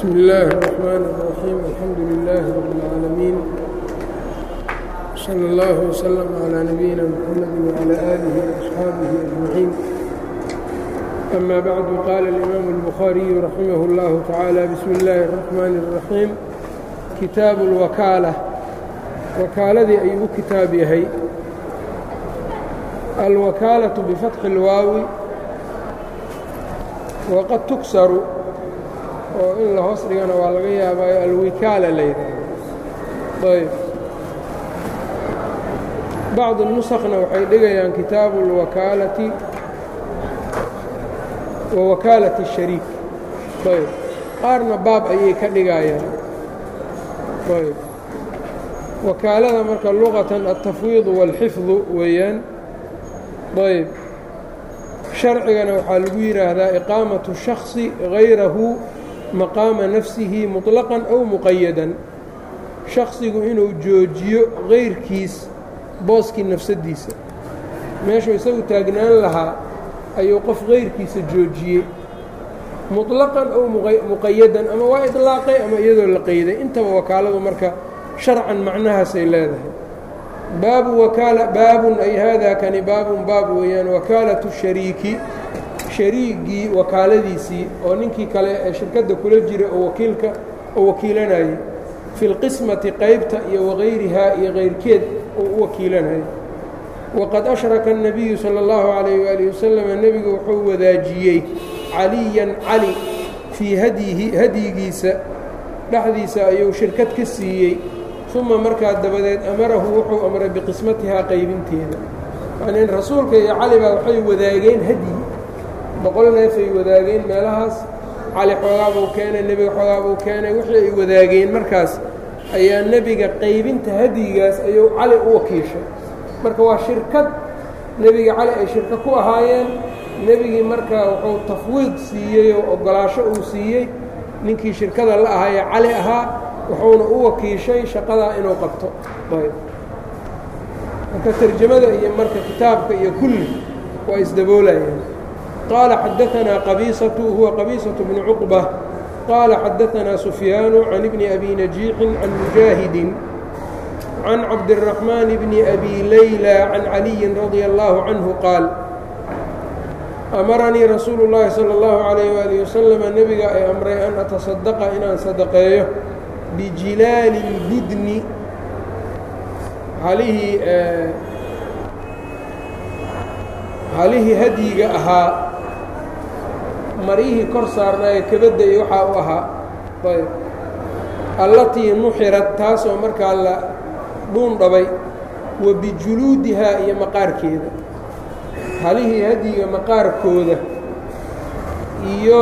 بسم الله الرحمن الرحيم الحمد لله رب العالمين صلى الله وسلم على نبينا محمد وعلى آله وأصحابه أجمعين أما بعد قال الإمام البخاري رحمه الله تعالى بسم الله الرحمن الرحيم كتاب الوكالة wakaaladii ayuu u kitaab yahay alwakaalatu bifatxi اlwaawi waqad tugsaru oo in la hoos dhigana waa laga yaabaayo alwikaala la yidhaaho ayb bacdu nusakna waxay dhigayaan kitaabu اlwakaalati wa wakaalati الshariik ayb qaarna baab ayay ka dhigayaan ayb wakaalada marka luqatan altafwiidu wاlxifdu weeyaan ayb sharcigana waxaa lagu yidhaahdaa iqaamatu shakhصi hayrahu maqaama nafsihi muطlaqan aw muqayadan shakhsigu inuu joojiyo kayrkiis booskii nafsaddiisa meeshuu isagu taagnaan lahaa ayuu qof kayrkiisa joojiyey muطlaqan aw muqayadan ama waa iطlaaqay ama iyadoo la qeyday intaba wakaaladu marka sharcan macnahaasay leedahay baabu wakaala baabun ay haadaa kani baabun baab weeyaan wakaalatu shariiki shariigii wakaaladiisii oo ninkii kale ee shirkadda kula jira oo wakiilka oo wakiilanayay fi lqismati qaybta iyo wagayrihaa iyo kayrkeed oo u wakiilanayay waqad ashraka الnabiyu salى اllahu calayh waali wasalam nebigu wuxuu wadaajiyey caliyan cali fii hadyihi hadyigiisa dhexdiisa ayuu shirkad ka siiyey uma markaa dabadeed amarahu wuxuu amray biqismatihaa qaybinteeda yacnii rasuulka iyo cali baa waxay wadaageen hadyi boqol neefay wadaageen meelahaas cali xoogaa buu keenay nebiga xoogaa buu keenay wixii ay wadaageen markaas ayaa nebiga qaybinta hadyigaas ayuu cali u wakiishay marka waa shirkad nebiga cali ay shirka ku ahaayeen nebigii markaa wuxuu tafwiid siiyey oo oggolaasho uu siiyey ninkii shirkada la ahaayee cali ahaa wuxuuna u wakiishay shaqadaa inuu qabto ayb marka tarjamada iyo marka kitaabka iyo kulli waa isdaboolayaan qaala xadaanaa qabiisatu huwa qabiisatu bnu cuqba qaala xadaanaa sufyaanu can ibni abi najiixin can mujaahidin can cabdiraxmaan bni abi layla can caliyin radia allaahu canhu qaal amaranii rasuulu llaahi sala allahu calayh waali wasalama nebiga ay amray an atasadaqa inaan sadaqeeyo bijilaali اlbudni halihii halihii hadyiga ahaa maryihii kor saarnaaye kabadda iyo waxaa u ahaa ayb allatii nuxirat taasoo markaa la dhuun dhabay wa bijuluudihaa iyo maqaarkeeda halihii hadyiga maqaarkooda iyo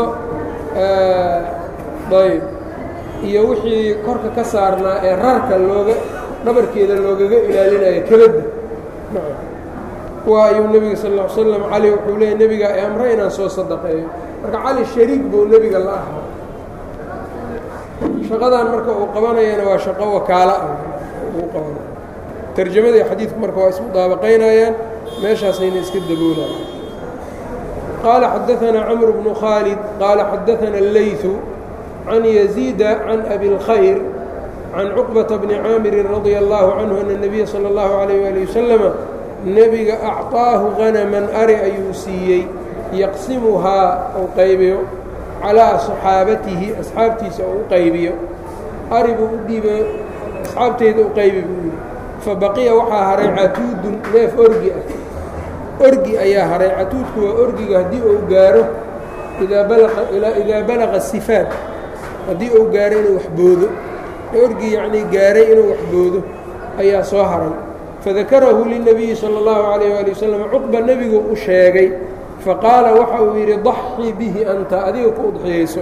ayb iyo wixii korka ka saarnaa ee rarka looga dhabarkeeda loogaga ilaalinayo kabadda waa ayuu nebiga sal ll ly slam cali wuxuu leeyay nebiga ee amre inaan soo sadaqeeyo marka cali shariik buu nebiga la ahaa shaqadan marka uu qabanayana waa shaqo wakaalo ah uu qabanay tarjamadii xadiidku marka waa isku daabaqaynayaan meeshaasayna iska daboolayaan qaala xadaanaa camr bnu khaalid qaala xadaana اleyثu can yaziida can abi اlkhayr can cuqbata bni caamirin radia allaahu canhu ana nebiya sala اllahu calayh waali wasalama nebiga acطaahu hanaman ari ayuu siiyey yaqsimuhaa uu qaybiyo calaa saxaabatihi asxaabtiisa uu u qaybiyo ari buu u dhiiba asxaabteyda u qaybi buu yidhi fabaqiya waxaa haray catuudun neef orgi ah orgi ayaa haray catuudku waa orgiga haddii uu gaaro idaa balaqa sifaad haddii uu gaaro inuu waxboodo orgi yacnii gaaray inuu waxboodo ayaa soo haray fadakarahu lilnabiyi sala اllahu calayh waali wasalam cuqba nebigu u sheegay faqaala waxa uu yidhi daxii bihi anta adiga ku udxiyeyso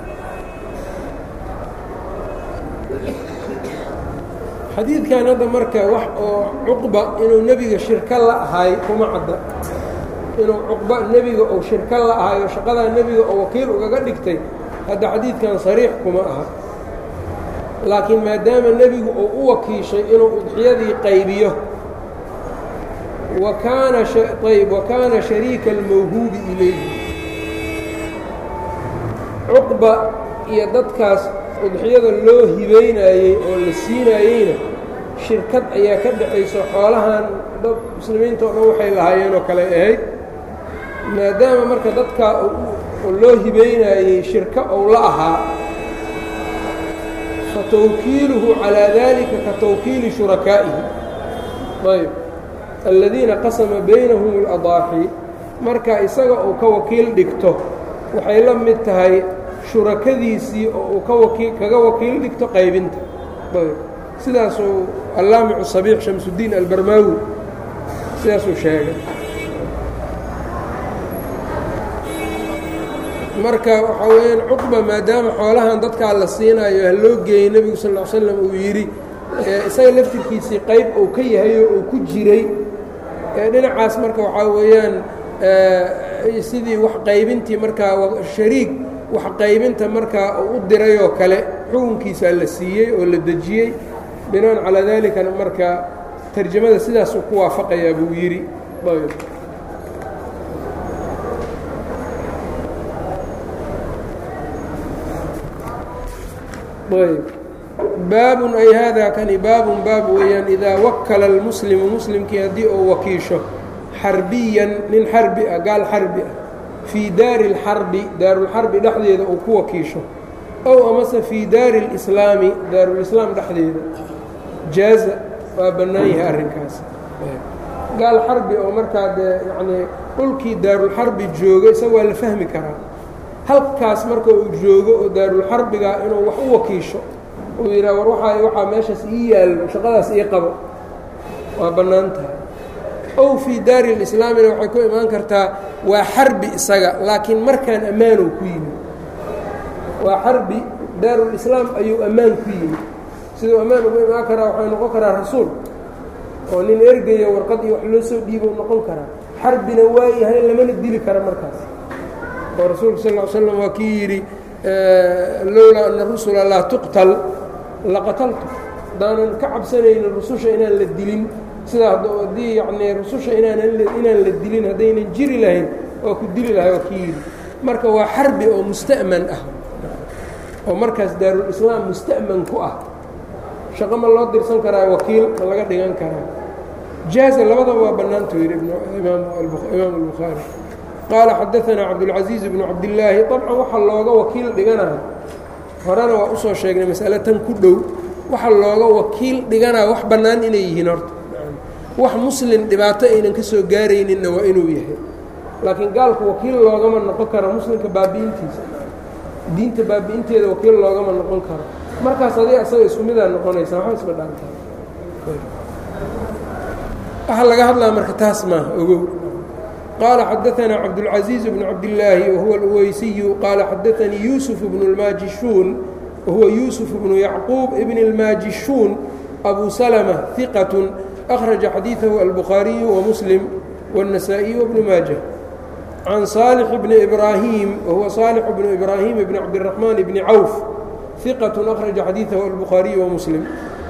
xadiidkan hadda marka wax oo cuqba inuu nebiga shirko la ahay kuma cadda inuu cuqba nebiga uu shirko la ahayo shaqadaa nebiga oo wakiil ugaga dhigtay hadda xadiidkan sariix kuma aha laakiin maadaama nebigu uu u wakiishay inuu udxiyadii qaybiyo wa kaana ayb wa kaana shariika almawhuubi ilayhi cuqba iyo dadkaas udxiyada loo hibaynayey oo la siinaayeyna shirkad ayaa ka dhexayso xoolahan dad muslimiinta o dhan waxay lahaayeen oo kale ahayd maadaama marka dadkaa loo hibaynayey shirko ou la ahaa fa tawkiiluhu calaa dalika ka tawkiili shurakaa'ihi ayb aladiina qasama baynahum اladaaxi marka isaga uu ka wakiil dhigto waxay la mid tahay shurakadiisii oo uu ka wakiil kaga wakiil dhigto qaybinta ayb sidaasuu allaamicu sabiix shamsudiin albarmaawi sidaasuu sheegay marka waxaa weeyaan cuqba maadaama xoolahan dadkaa la siinayo ha loo geeyey nebigu sal ll slam uu yidhi isaga laftirkiisii qayb uu ka yahayo uu ku jiray dhinacaas marka waxaa weeyaan sidii wax qaybintii markaa shariig wax qaybinta markaa uu u dirayoo kale xukunkiisaa la siiyey oo la dejiyey binaan calaa dalikana marka tarjamada sidaasuu ku waafaqayaa buu yidhi ayb ayb baabun ay haadaa kani baabun baab weeyaan idaa wakala almuslimu muslimkii haddii uu wakiisho xarbiyan nin xarbi ah gaal xarbi ah fii daari اlxarbi daarulxarbi dhexdeeda uu ku wakiisho ow amase fii daari اlislaami daarulislaam dhexdeeda jaaza waa bannaan yahay arrinkaas gaal xarbi oo markaa dee yacnii dhulkii daarulxarbi jooga isaga waa la fahmi karaa halkaas marka uu joogo oo daarulxarbiga inuu wax u wakiisho uu yidhaha war waaa waxaa meeshaas ii yaallo shaqadaas ii qabo waa bannaan tahay ow fii daari lislaamina waxay ku imaan kartaa waa xarbi isaga laakiin markaan ammaanow ku yimi waa xarbi daarulislaam ayuu ammaan ku yimi siduu ammaan ugu imaan karaa waxay noqon karaa rasuul oo nin ergaya warqad iyo wax loo soo dhiibou noqon karaa xarbina waa yahay lamana dili kara markaas oo rasuulku sal l slam waa kii yidhi lowlaa ana rusula laa tuqtal laqataltu haddaanan ka cabsanaynin rususha inaan la dilin sidaa haddii yacnii rususha inaanan inaan la dilin haddaynan jiri lahayn waa ku dili lahay waa kii yidhi marka waa xarbi oo musta'man ah oo markaas daarulislaam musta'man ku ah shaqo ma loo dirsan karaa wakiil ma laga dhigan karaa jaaza labadaba waa bannaantu yidhi imaam albukhaari qaala xadaanaa cabdulcasiiz bnu cabdillaahi dabcan waxaa looga wakiil dhiganaya horena waa usoo sheegnay masale tan ku dhow waxa looga wakiil dhiganaya wax bannaan inay yihiin horta wax muslim dhibaato aynan ka soo gaarayninna waa inuu yahay laakiin gaalku wakiil loogama noqon karo muslimka baabi'intiisa diinta baabi'inteeda wakiil loogama noqon karo markaas adiga asaga isku midaa noqonaysa waxba isma dhaantaa waxaa laga hadlaa marka taas maaha ogow qaala xadaanaa cabdulcaزiiz bnu cabdillaahi wahuwa alweysiyu qaala xadaanii yuusuf bnu اlmaajishuun wahuwa yuusuf bnu yacquub ibn اlmaajishuun abu salma hiqat akhraja xadiiثahu albukhaariyu wamuslim wالنasaaئiyu wbnu maaja can saalix bni ibraahim wahuwa saalix bnu ibraahim bni cabdiraxmaan bni cawf ثiqat akhraja xadiiثahu albukhaariyu wamuslim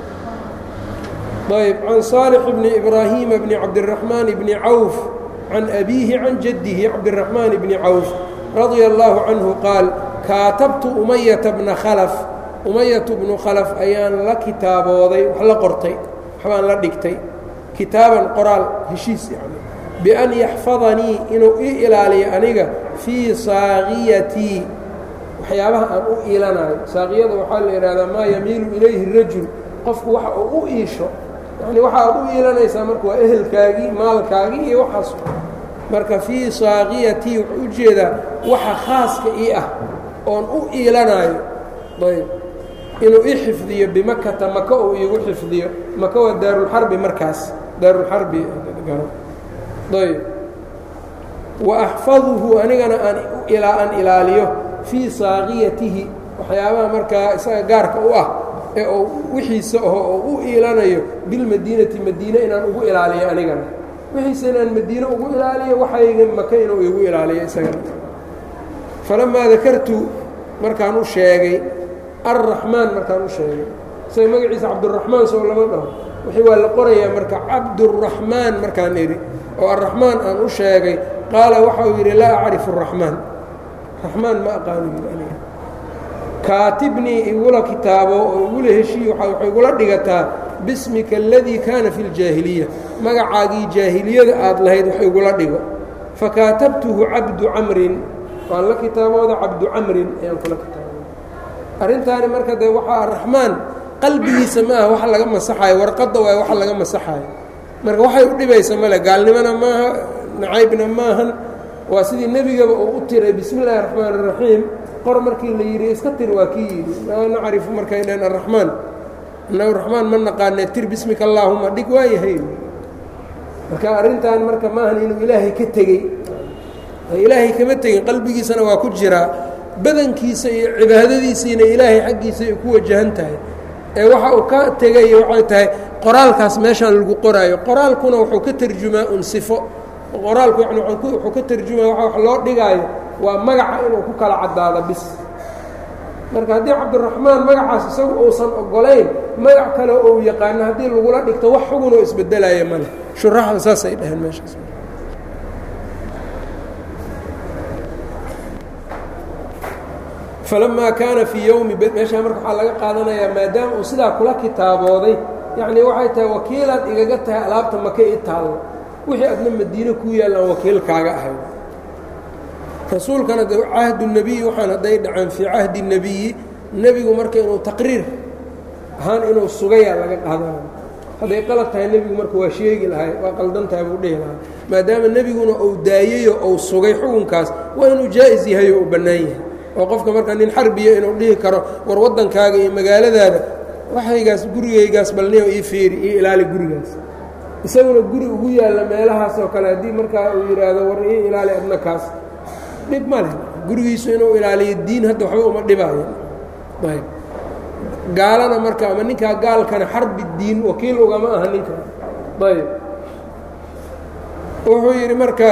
ayb can saalix bni ibraahima bni cabdiraxmaan bni cawf can abiihi can jaddihi cabdiraxmaan bni cawf radia allaahu canhu qaal kaatabtu umayata bna khalaf umayatu bnu khalaf ayaan la kitaabooday wax la qortay waxbaan la dhigtay kitaaban qoraal heshiis yani bian yaxfadanii inuu ii ilaaliyo aniga fii saaqiyatii waxyaabaha aan u iilanayo saaqiyada waxaa la yidhahdaa maa yamiilu ilayhi rajul qofku waxa uu u iisho yani waxa aad u iilanaysaa marka waa ehelkaagii maalkaagii iyo waxaas marka fii saaqiyatii wuxuu u jeedaa waxa khaaska ii ah oon u iilanaayo ayb inuu i xifdiyo bimakata maka uu iigu xifdiyo maka waa daarulxarbi markaas daarulxarbi ayb wa axfaduhu anigana aan ilaa aan ilaaliyo fii saaqiyatihi waxyaabaha markaa isaga gaarka u ah ee uu wixiisa aho oo u iilanayo bilmadiinati madiine inaan ugu ilaaliyo anigana wixiisa inaan madiine ugu ilaaliyo waxayga maka inuu igu ilaaliyo isagana falamaa dakartu markaan u sheegay arraxmaan markaan u sheegay isaga magaciisa cabduraxmaan soo lama dhaho wixii waa la qorayaa marka cabduraxmaan markaan idhi oo arraxmaan aan u sheegay qaala waxau yidhi laa acrifu araxmaan raxmaan ma aqaanu yidhi aniga kaatibnii igula kitaabo oo igula heshiiyo waxay igula dhigataa bismika aladii kaana fi ljaahiliya magacaagii jaahiliyada aad lahayd wax igula dhigo fakaatabtuhu cabdu camrin waan la kitaabooda cabdu camrin ayaan kula kitaabooda arrintaani marka dee waxaa araxmaan qalbigiisa ma aha wax laga masaxaayo warqadda waay wax laga masaxaayo marka waxay u dhibaysa male gaalnimona maaha nacaybna maahan waa sidii nebigaba uu u tiray bismi illaahi raxmaan iraxiim qor markii la yidhi iska tir waa kii yidhi maa nacrifu markay dhaheen araxmaan inagu raxmaan ma naqaane tir bismika allaahuma dhig waayahay marka arrintan marka maahan inuu ilaahay ka tegey ilaahay kama tegin qalbigiisana waa ku jiraa badankiisa iyo cibaadadiisiina ilaahay xaggiisa ay ku wajahan tahay ee waxa uu ka tegay waxay tahay qoraalkaas meeshaan lagu qoraayo qoraalkuna wuxuu ka tarjumaa un sifo qoraalku yani wuxuu ka tarjumaya waa wax loo dhigaayo waa magaca inuu ku kala caddaado bis marka haddii cabdiraxmaan magacaas isagu uusan ogolayn magac kale ou yaqaano haddii lagula dhigto wax xugunoo isbedelaya male shuraxda saasay dhaheen meeshaas falamaa kaana fii yowmi meeshaa marka waxaa laga qaadanayaa maadaama uu sidaa kula kitaabooday yacnii waxay tahay wakiilaad igaga tahay alaabta maka i taallo wixii adna madiine kuu yaallaan wakiilkaaga ahay rasuulkana de cahdu nebiyi waxaan hadday dhaceen fii cahdi nebiyi nebigu marka inuu taqriir ahaan inuu sugayaa laga qaadanayo hadday qalad tahay nebigu marka waa sheegi lahay waa qaldan tahay buu dhihi lahaa maadaama nebiguna uu daayeyo ou sugay xukunkaas waa inuu jaa'is yahay oo uu bannaan yahay oo qofka marka nin xarbiya inuu dhihi karo war waddankaaga iyo magaaladaada waxaygaas gurigaygaas balniyo ii fiiri io ilaali gurigaas isaguna guri ugu yaalla meelahaas oo kale haddii markaa uu yidhaahdo war ii ilaali adna kaas dhib ma leh gurigiisu inuu ilaaliyo diin hadda waxba uma dhibaayo ayb gaalana marka ama ninkaa gaalkana xarbi diin wakiil ugama aha ninka ayb wuxuu yidhi marka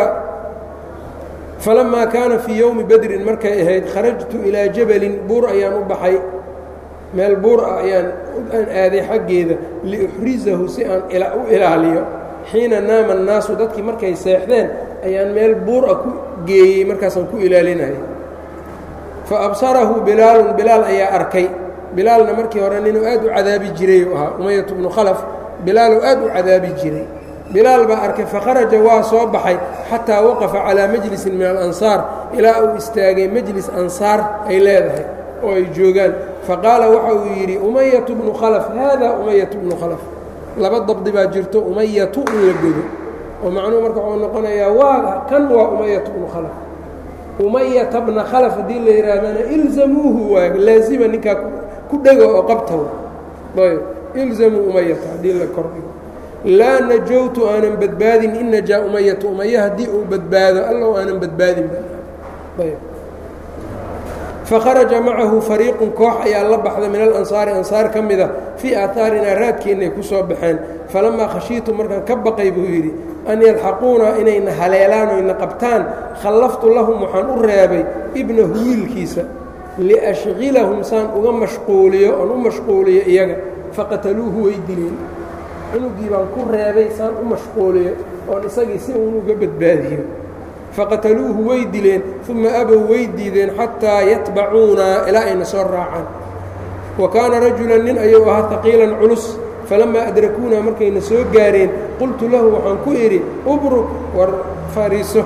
falamaa kaana fii yowmi bedrin markay ahayd kharajtu ilaa jabalin buur ayaan u baxay meel buur ah ayaan aan aaday xaggeeda liuxrizahu si aan u ilaaliyo xiina naama annaasu dadkii markay seexdeen ayaan meel buur ah ku geeyey markaasaan ku ilaalinaya fa absarahu bilaalun bilaal ayaa arkay bilaalna markii hore ninuu aad u cadaabi jiray u ahaa umayatu bnu khalaf bilaaluu aad u cadaabi jiray bilaal baa arkay fakharaja waa soo baxay xataa waqafa calaa majlisin min alansaar ilaa uu istaagay majlis ansaar ay leedahay oo ay joogaan faqaala waxa uu yidhi umayatu bnu khalaf haadaa umayatu bnu khalaf laba dabdi baa jirto umayatu in la godo oo macnuhu marka wuxuu noqonayaa waa kan waa umayatu bnu khalaf umayata bna khalaf haddii la yidhaahdana ilzamuuhu waay laazima ninkaa ku dhego oo qabtaw ayb ilzamuu umayata haddii la kordhigo laa najowtu aanan badbaadin in najaa umayatu umaya haddii uu badbaado allow aanan badbaadin ayb fakharaja macahu fariiqun koox ayaa la baxda min alansaari ansaar ka mida fii aahaarinaa raadkeennay ku soo baxeen falamaa khashiitu markaan ka baqay buu yidhi an yalxaquuna inayna haleelaan oyna qabtaan khallaftu lahum waxaan u reebay ibnahu wiilkiisa liashqilahum saan uga mashquuliyo oon u mashquuliyo iyaga faqataluuhu way dileen cunugii baan ku reebay saan u mashquuliyo oon isagii si uun uga badbaadiyo faqataluuhu way dileen uma abow way diideen xataa yatbacuunaa ilaa ayna soo raacaan wa kaana rajulan nin ayuu ahaa haqiilan culus falamaa adrakuunaa markayna soo gaareen qultu lahu waxaan ku idhi ubruk war fariiso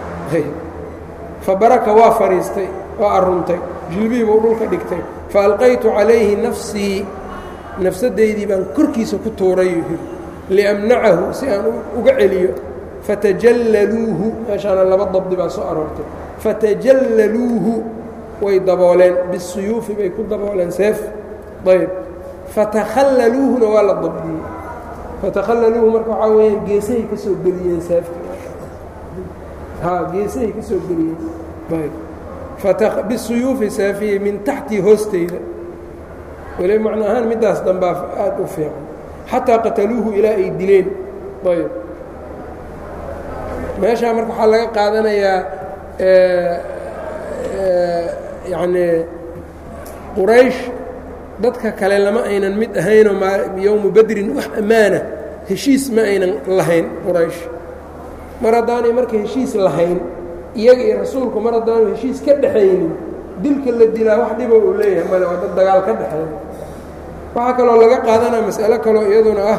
fabaraka waa fadhiistay waa arruntay jilbihii buu dhulka dhigtay faalqaytu calayhi nafsii nafsaddaydii baan korkiisa ku tuuray liamnacahu si aan uga celiyo fatajallaluuhu meeshaana laba dabdi baa soo aroortay fatajallaluuhu way dabooleen bisuyuufi bay ku dabooleen seef ayb fatakhallaluuhuna waa la dabdiyey fatakhallaluuhu marka waxaa weeyaan geesahay ka soo geliyeen seefka haa geesahay ka soo geliyeen ayb bisuyuufi saafiyey min taxtii hoosteyda weli macno ahaan middaas dambaa aad u fiican xataa qataluuhu ilaa ay dileen ayb meeshaa marka waxaa laga qaadanayaa yacnii quraysh dadka kale lama aynan mid ahaynoo yowmu bedrin wax ammaana heshiis ma aynan lahayn quraysh mar haddaanay marka heshiis lahayn iyaga iyo rasuulku mar haddaanu heshiis ka dhaxaynin dilka la dilaa wax dhiba uu leeyahay male waa dad dagaal ka dhexeeya waxaa kaloo laga qaadanaya mas'alo kaloo iyaduna ah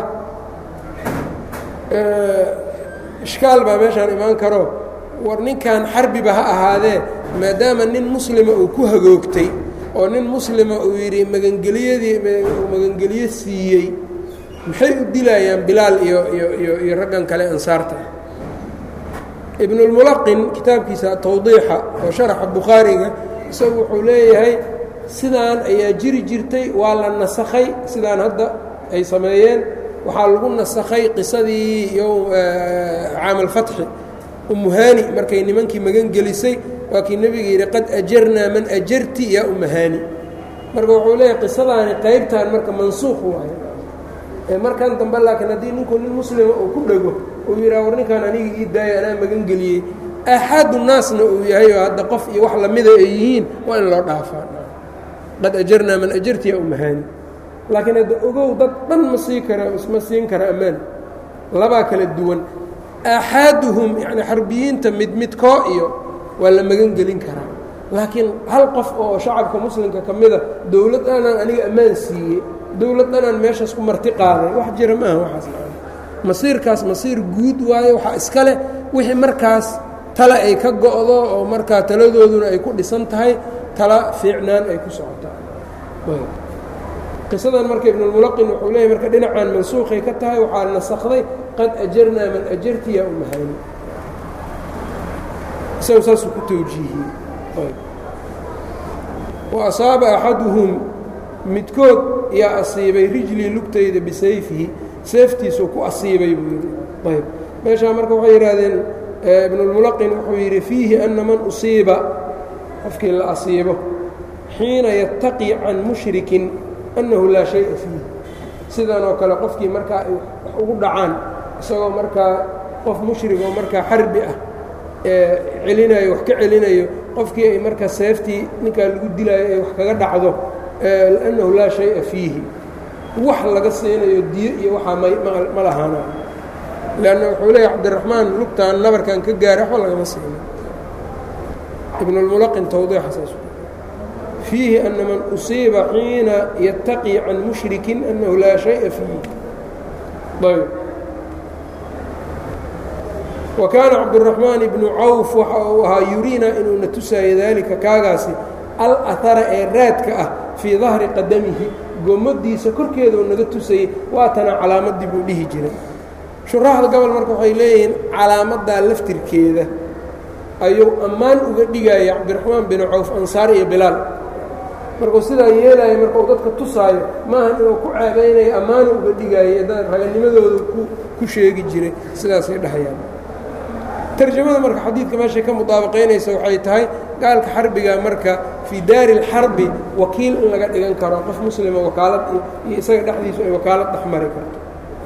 ishkaal baa meeshaan imaan karo war ninkan xarbiba ha ahaadee maadaama nin muslima uu ku hagoogtay oo nin muslima uu yidhi magangeliyadii magangeliyo siiyey maxay u dilayaan bilaal iyo iyo iyo iyo raggan kale ansaarta ibnulmulaqin kitaabkiisa tawdiixa oo sharaxa bukhaariga isagu wuxuu leeyahay sidaan ayaa jiri jirtay waa la nasakhay sidaan hadda ay sameeyeen waxaa lagu nasakhay qisadii yo caamalfatxi umuhaani markay nimankii magan gelisay waa kii nebiga yidhi qad ajarnaa man ajarti yaa umuhaani marka wuxuu leeyahay qisadaani qaybtan marka mansuuq waayo ee markan dambe laakiin haddii ninku nin muslima uu ku dhego uu yidhaha war ninkaan aniga ii daaya anaa magan geliyey axadu naasna uu yahay oo hadda qof iyo wax lamida ay yihiin waa in loo dhaafaa qad ajarnaa man ajarti yaa umuhaani laakiin hadda ogow dad dhan ma sii kara isma siin kara ammaan labaa kala duwan aaxaaduhum yani xarbiyiinta mid midkoo iyo waa la magan gelin karaa laakiin hal qof oo shacabka muslimka ka mida dowlad dhanaan aniga ammaan siiyey dowlad dhanaan meeshaas ku marti qaaday wax jira maaha waxaas masiirkaas masiir guud waayo waxaa iska leh wixii markaas tale ay ka go'do oo markaa taladooduna ay ku dhisan tahay tala fiicnaan ay ku socotaa qisadan marka ibnulmulaqin wuxuu leeyahy marka dhinacaan mansuuqay ka tahay waxaa nasakday qad ajarnaa man ajarti yaa umahani isagu saasuu ku tawjiihiyey wa asaaba axaduhum midkood yaa asiibay rijlii lugtayda bisayfihi seeftiisuu ku asiibay buu yidhi ayb meeshaa marka waxay yidhaahdeen ibnulmulaqin wuxuu yidhi fiihi ana man usiiba qofkii la asiibo xiina yattaqi can mushrikin annahu laa shaya fiih sidan oo kale qofkii markaa ay wax ugu dhacaan isagoo markaa qof mushrigoo markaa xarbi ah ee celinayo wax ka celinayo qofkii ay markaa seeftii ninkaa lagu dilaayo ay wax kaga dhacdo annahu laa shaya fiihi wax laga siinayo diyo iyo waxaa ma lahaana leanna wuxuu leeya cabdiraxmaan lugtaan nabarkan ka gaara waxba lagama siino ibnulmulaqin tawdiixasaas fiihi ana man usiiba xiina yattaqi can mushrikin annahu laa shaya fiihi ayb wa kaana cabduraxmaan ibnu cawf waxa uu ahaa yuriina inuuna tusaayo daalika kaagaasi al ahara ee raadka ah fii dahri qadamihi gomadiisa korkeeda uu naga tusayey waatana calaamadii buu dhihi jiray shuraaxda gobol marka waxay leeyihiin calaamaddaa laftirkeeda ayuu ammaan uga dhigaya cabdiraxmaan binu cawf ansaar iyo bilaal markuu sidaa yeelaayo marka uu dadka tusaayo maaha inuu ku ceebaynayo ammaanu uga dhigaayo dad raganimadooda ku sheegi jiray sidaasay dhahayaan tarjamada marka xadiidka meeshay ka mudaabaqaynaysa waxay tahay gaalka xarbiga marka fii daari اlxarbi wakiil in laga dhigan karo qof muslima wakaalad iyo isaga dhexdiisu ay wakaalad dhexmari karto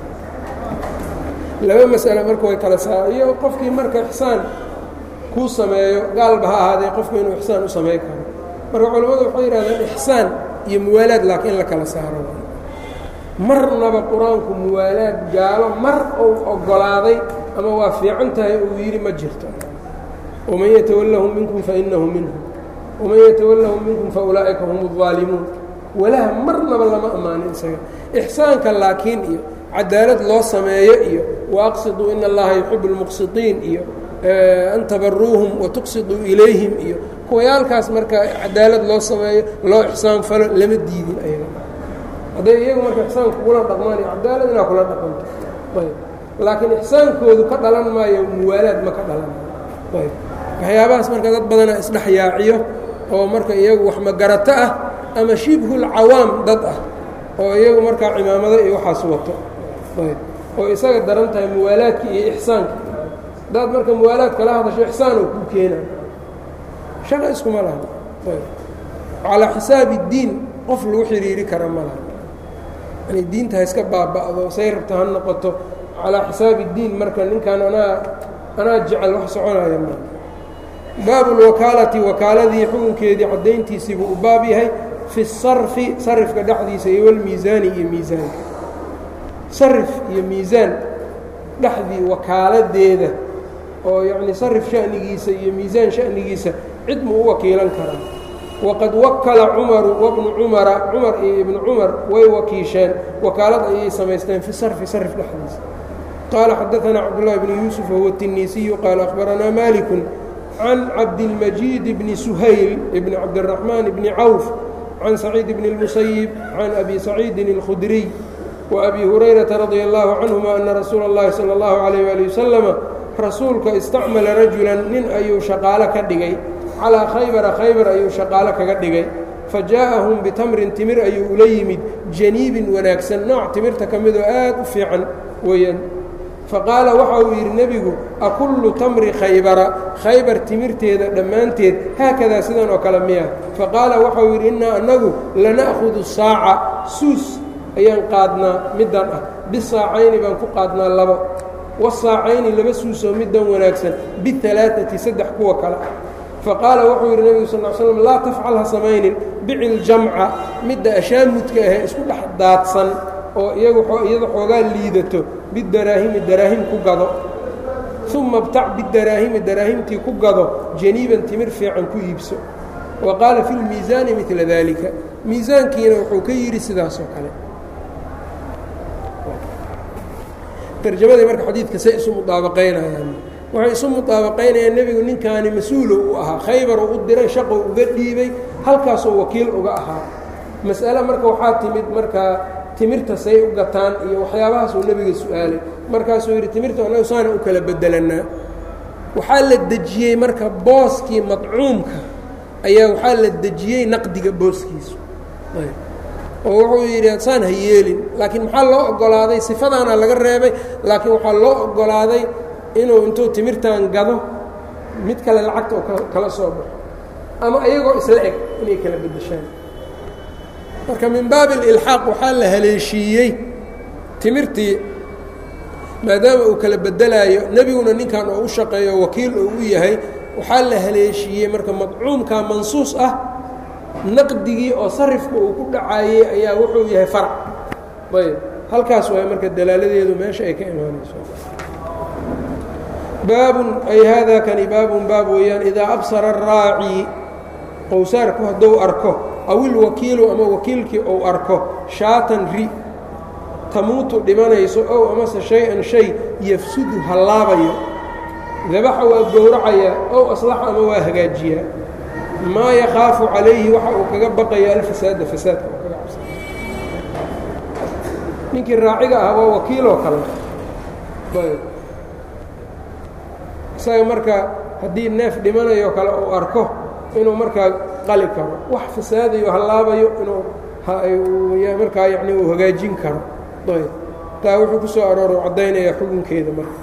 laba masale marka way kala saa iyo qofkii marka ixsaan kuu sameeyo gaalba ha ahaadee qofku inuu ixsaan u samayn karo marka culammadu waxay yidhahdeen ixsaan iyo muwaalaad laakiin in la kala saaro marnaba qur-aanku muwaalaad gaalo mar uu oggolaaday ama waa fiican tahay uu yidhi ma jirto waman yatawallahum minkum fainahu minhum waman yatawallahum minkum faulaa'ika hum اdaalimuun walaha marnaba lama ammaanin isaga ixsaanka laakiin iyo cadaalad loo sameeyo iyo waaqsiduu in allaha yuxibu اlmuqsidiin iyo an tabaruuhum watuqsiduu ilayhim iyo kuwayaalkaas marka cadaalad loo sameeyo loo ixsaan falo lama diidin ayaga hadday iyagu marka ixsaanka kula dhaqmaan iyo cadaalad inaa kula dhaqanto ayb laakiin ixsaankoodu ka dhalan maayo muwaalaad ma ka dhalan ayb waxyaabahaas marka dad badana isdhex yaaciyo oo marka iyagu wax magarato ah ama shibhulcawaam dad ah oo iyagu markaa cimaamado iyo waxaas wato ayb oo isaga daran tahay muwaalaadka iyo ixsaanka hadaad marka muwaalaad kala hadasho ixsaan oo kuu keena shaqa iskuma laha ayb calaa xisaabi اdiin qof lagu xidhiiri kara ma laha yani diinta ha iska baaba'do say rabta ha noqoto calaa xisaabi اdiin marka ninkan anaa anaa jecel wax soconaya ma baabu اlwakaalati wakaaladii xukunkeedii caddayntiisii buu u baab yahay fi الsarfi sarifka dhexdiisa iyo walmiisaani iyo miisaanka sarif iyo miisaan dhexdii wakaaladeeda oo yacni sarif sha'nigiisa iyo miisaan sha'nigiisa cid muu u wakiilan karaa waqad wakala cumaru wabnu cumara cumar iyo ibnu cumar way wakiisheen wakaalad ayay samaysteen fi sarfi sarf dhexdiisa qaala xadaanaa cabdullahi bni yuusuf wahuwa tinisiyu qaala akhbaranaa maliku can cabdilmajiid bni suhayl bni cabdiraxmaan bni cawf can saciid bni اlmusayib can abi saciidin اlkhudriy وأbي هurayرaةa رadي الlaه canهuma أna rasuula الlahi salى الlaه عalيه وaلي وsلم rasuulka istacmala rajula nin ayuu shaqaalo ka dhigay calىa khaybara khaybar ayuu shaqaalo kaga dhigay fajaءahum bitamrin timir ayuu ula yimid janiibin wanaagsan nooc timirta ka midoo aad u fiican weeyaan faqaala waxa uu yidhi nebigu akullu tamri khaybara khaybar timirteeda dhammaanteed haakadaa sidan oo kale miya faqaala waxa uu yidhi innaa annagu lana'hudu saaca suus ayaan qaadnaa middan ah bisaacayni baan ku qaadnaa labo wasaacayni laba suusoo middan wanaagsan bialaaati saddex kuwa kale faqaala wuxuu yidhi nebigu sal l slam laa tafcal ha samaynin bicil jamca midda ashaamudka ahee isku dhex daadsan oo iyagu iyada xoogaa liidato bidaraahimi daraahim ku gado uma btac bidaraahimi daraahimtii ku gado janiiban timir fiican ku iibso wa qaala fi lmiisaani midla daalika miisaankiina wuxuu ka yidhi sidaasoo kale tarjamadii marka xadiidka say isu mudaabaqaynayaan waxay isu mudaabaqaynayaan nebigu ninkaani mas-uulo u ahaa khaybar u diray shaqo uga dhiibay halkaasoo wakiil uga ahaa mas'ale marka waxaa timid markaa timirta say u gataan iyo waxyaabahaasuu nebiga su-aalay markaasuu yidhi timirta annagu saana u kala bedelannaa waxaa la dejiyey marka booskii madcuumka ayaa waxaa la dejiyey naqdiga booskiisu oo wuxuu yidhi saan ha yeelin laakiin maxaa loo oggolaaday sifadaana laga reebay laakiin waxaa loo oggolaaday inuu intuu timirtan gado mid kale lacagta oo kala soo baxo ama ayagoo isla eg inay kala beddeshaan marka min baabi ilxaaq waxaa la haleeshiiyey timirtii maadaama uu kala bedelaayo nebiguna ninkan oo u shaqeeyo wakiil oo u yahay waxaa la haleeshiiyey marka madcuumka mansuus ah naqdigii oo sarifka uu ku dhacaayey ayaa wuxuu yahay farac ayb halkaas waay marka dalaaladeedu meesha ay ka imaanayso baabun ay haadaa kani baabun baab weeyaan idaa absara araaci qowsaarku hadduu arko aw ilwakiilu ama wakiilkii ou arko shaatan ri tamuutu dhimanayso ow amase shay-an shay yafsudu hallaabayo dabaxa waa gowracayaa ow aslaxa ama waa hagaajiyaa maa yakhaafu calayhi waxa uu kaga baqaya alfasaada fasaadka uu kaga cabsa ninkii raaciga ah waa wakiiloo kale ayb isaga marka haddii neef dhimanayo kale uu arko inuu markaa qali karo wax fasaadayo hallaabayo inuu markaa yani uu hagaajin karo ayb taa wuxuu ku soo arooro caddaynaya xukunkeeda marka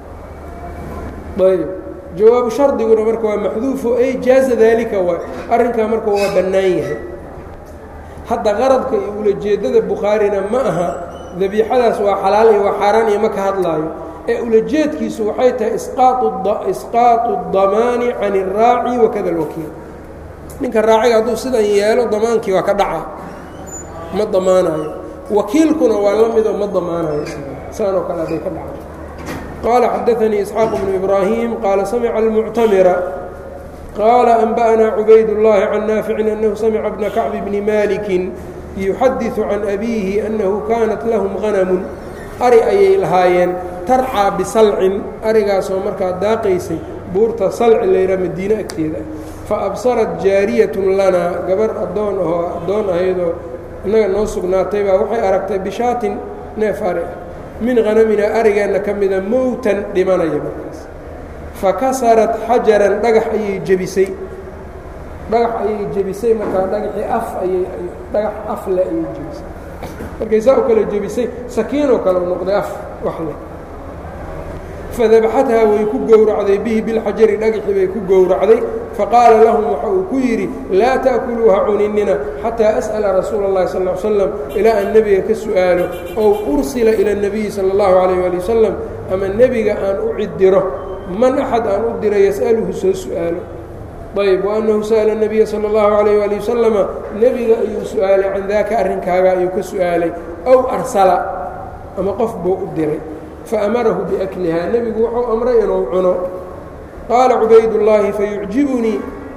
ayb jawaabu shardiguna marka waa maxduufo ay jaaza daalika waay arrinkaa marka waa bannaan yahay hadda qaradka iyo ulajeeddada bukhaarina ma aha dabiixadaas waa xalaal iyo waa xaaraan iyo ma ka hadlaayo ee ulajeedkiisu waxay tahay isqaatu damaani can iraaci wakada alwakiil ninka raaciga hadduu sidan yeelo damaankii waa ka dhaca ma damaanayo wakiilkuna waa la midoo ma damaanayo saanoo kale hadday ka dhaca qال xdثnي إسحاaq بن إبراهيم qال سمع المcتمرa qال أنبأnا عubayd اللhi عن نافع أنه سمع بن كعب بن مالك يحadiث عن أbيه أنه kانت lahm غنم ari ayay lahaayeen tarcىa bsalcin arigaasoo markaa daaqaysay buurta salci layha madiine agteeda faأbصرت jaariyaة lana gabar adoon ahoo adoon ahaydoo innaga noo sugnaatay baa waxay aragtay bishaatin neef ari ah min hanamina arigeenna ka mida mowtan dhimanaya markaas fa kasarat xajaran dhagax ayay jebisay dhagax ayay jebisay markaa dhagaxii af ayay dhagax af le ayay jebisay markay saa u kale jebisay sakiinoo kale u noqday af wax leh fadabaxathaa way ku gowracday bihi bilxajari dhagaxii bay ku gowracday faqaala lahum waxa uu ku yidhi laa ta'kuluuha cuninina xataa as'ala rasuula اllahi sal ly slam ilaa aan nebiga ka su'aalo ow ursila ila اnebiyi sala اllahu calayh ali wasalam ama nebiga aan u ciddiro man axad aan u diro yas'aluhu soo su'aalo ayb waannahu sa'ala nebiya sala اllahu calayh ali wasalama nebiga ayuu su'aalay can daaka arrinkaaga ayuu ka su'aalay ow arsala ama qof buu u diray faamarahu biaklihaa nebigu wuxuu amray inuu cuno qaala cubaydullaahi fayucjibunii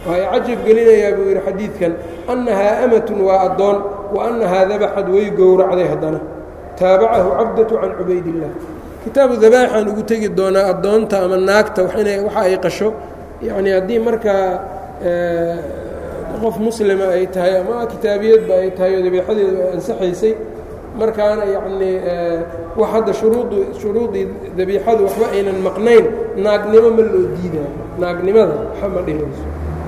waxay cajab gelinayaa buu yidhi xadiidkan annahaa amatun waa addoon wa annahaa dabaxad way gowracday haddana taabacahu cabdatu can cubaydillaah kitaabu dabaaxaan ugu tegi doonaa addoonta ama naagta waxa ay qasho yacni haddii markaa qof muslima ay tahay ama kitaabiyadba ay tahay oo dabiixadeedu ay ansaxaysay markaana yacnii wax hadda shuruuddu shuruudii dabiixadu waxba aynan maqnayn naagnimo ma loo diidaayo naagnimada waxa ma dhimayso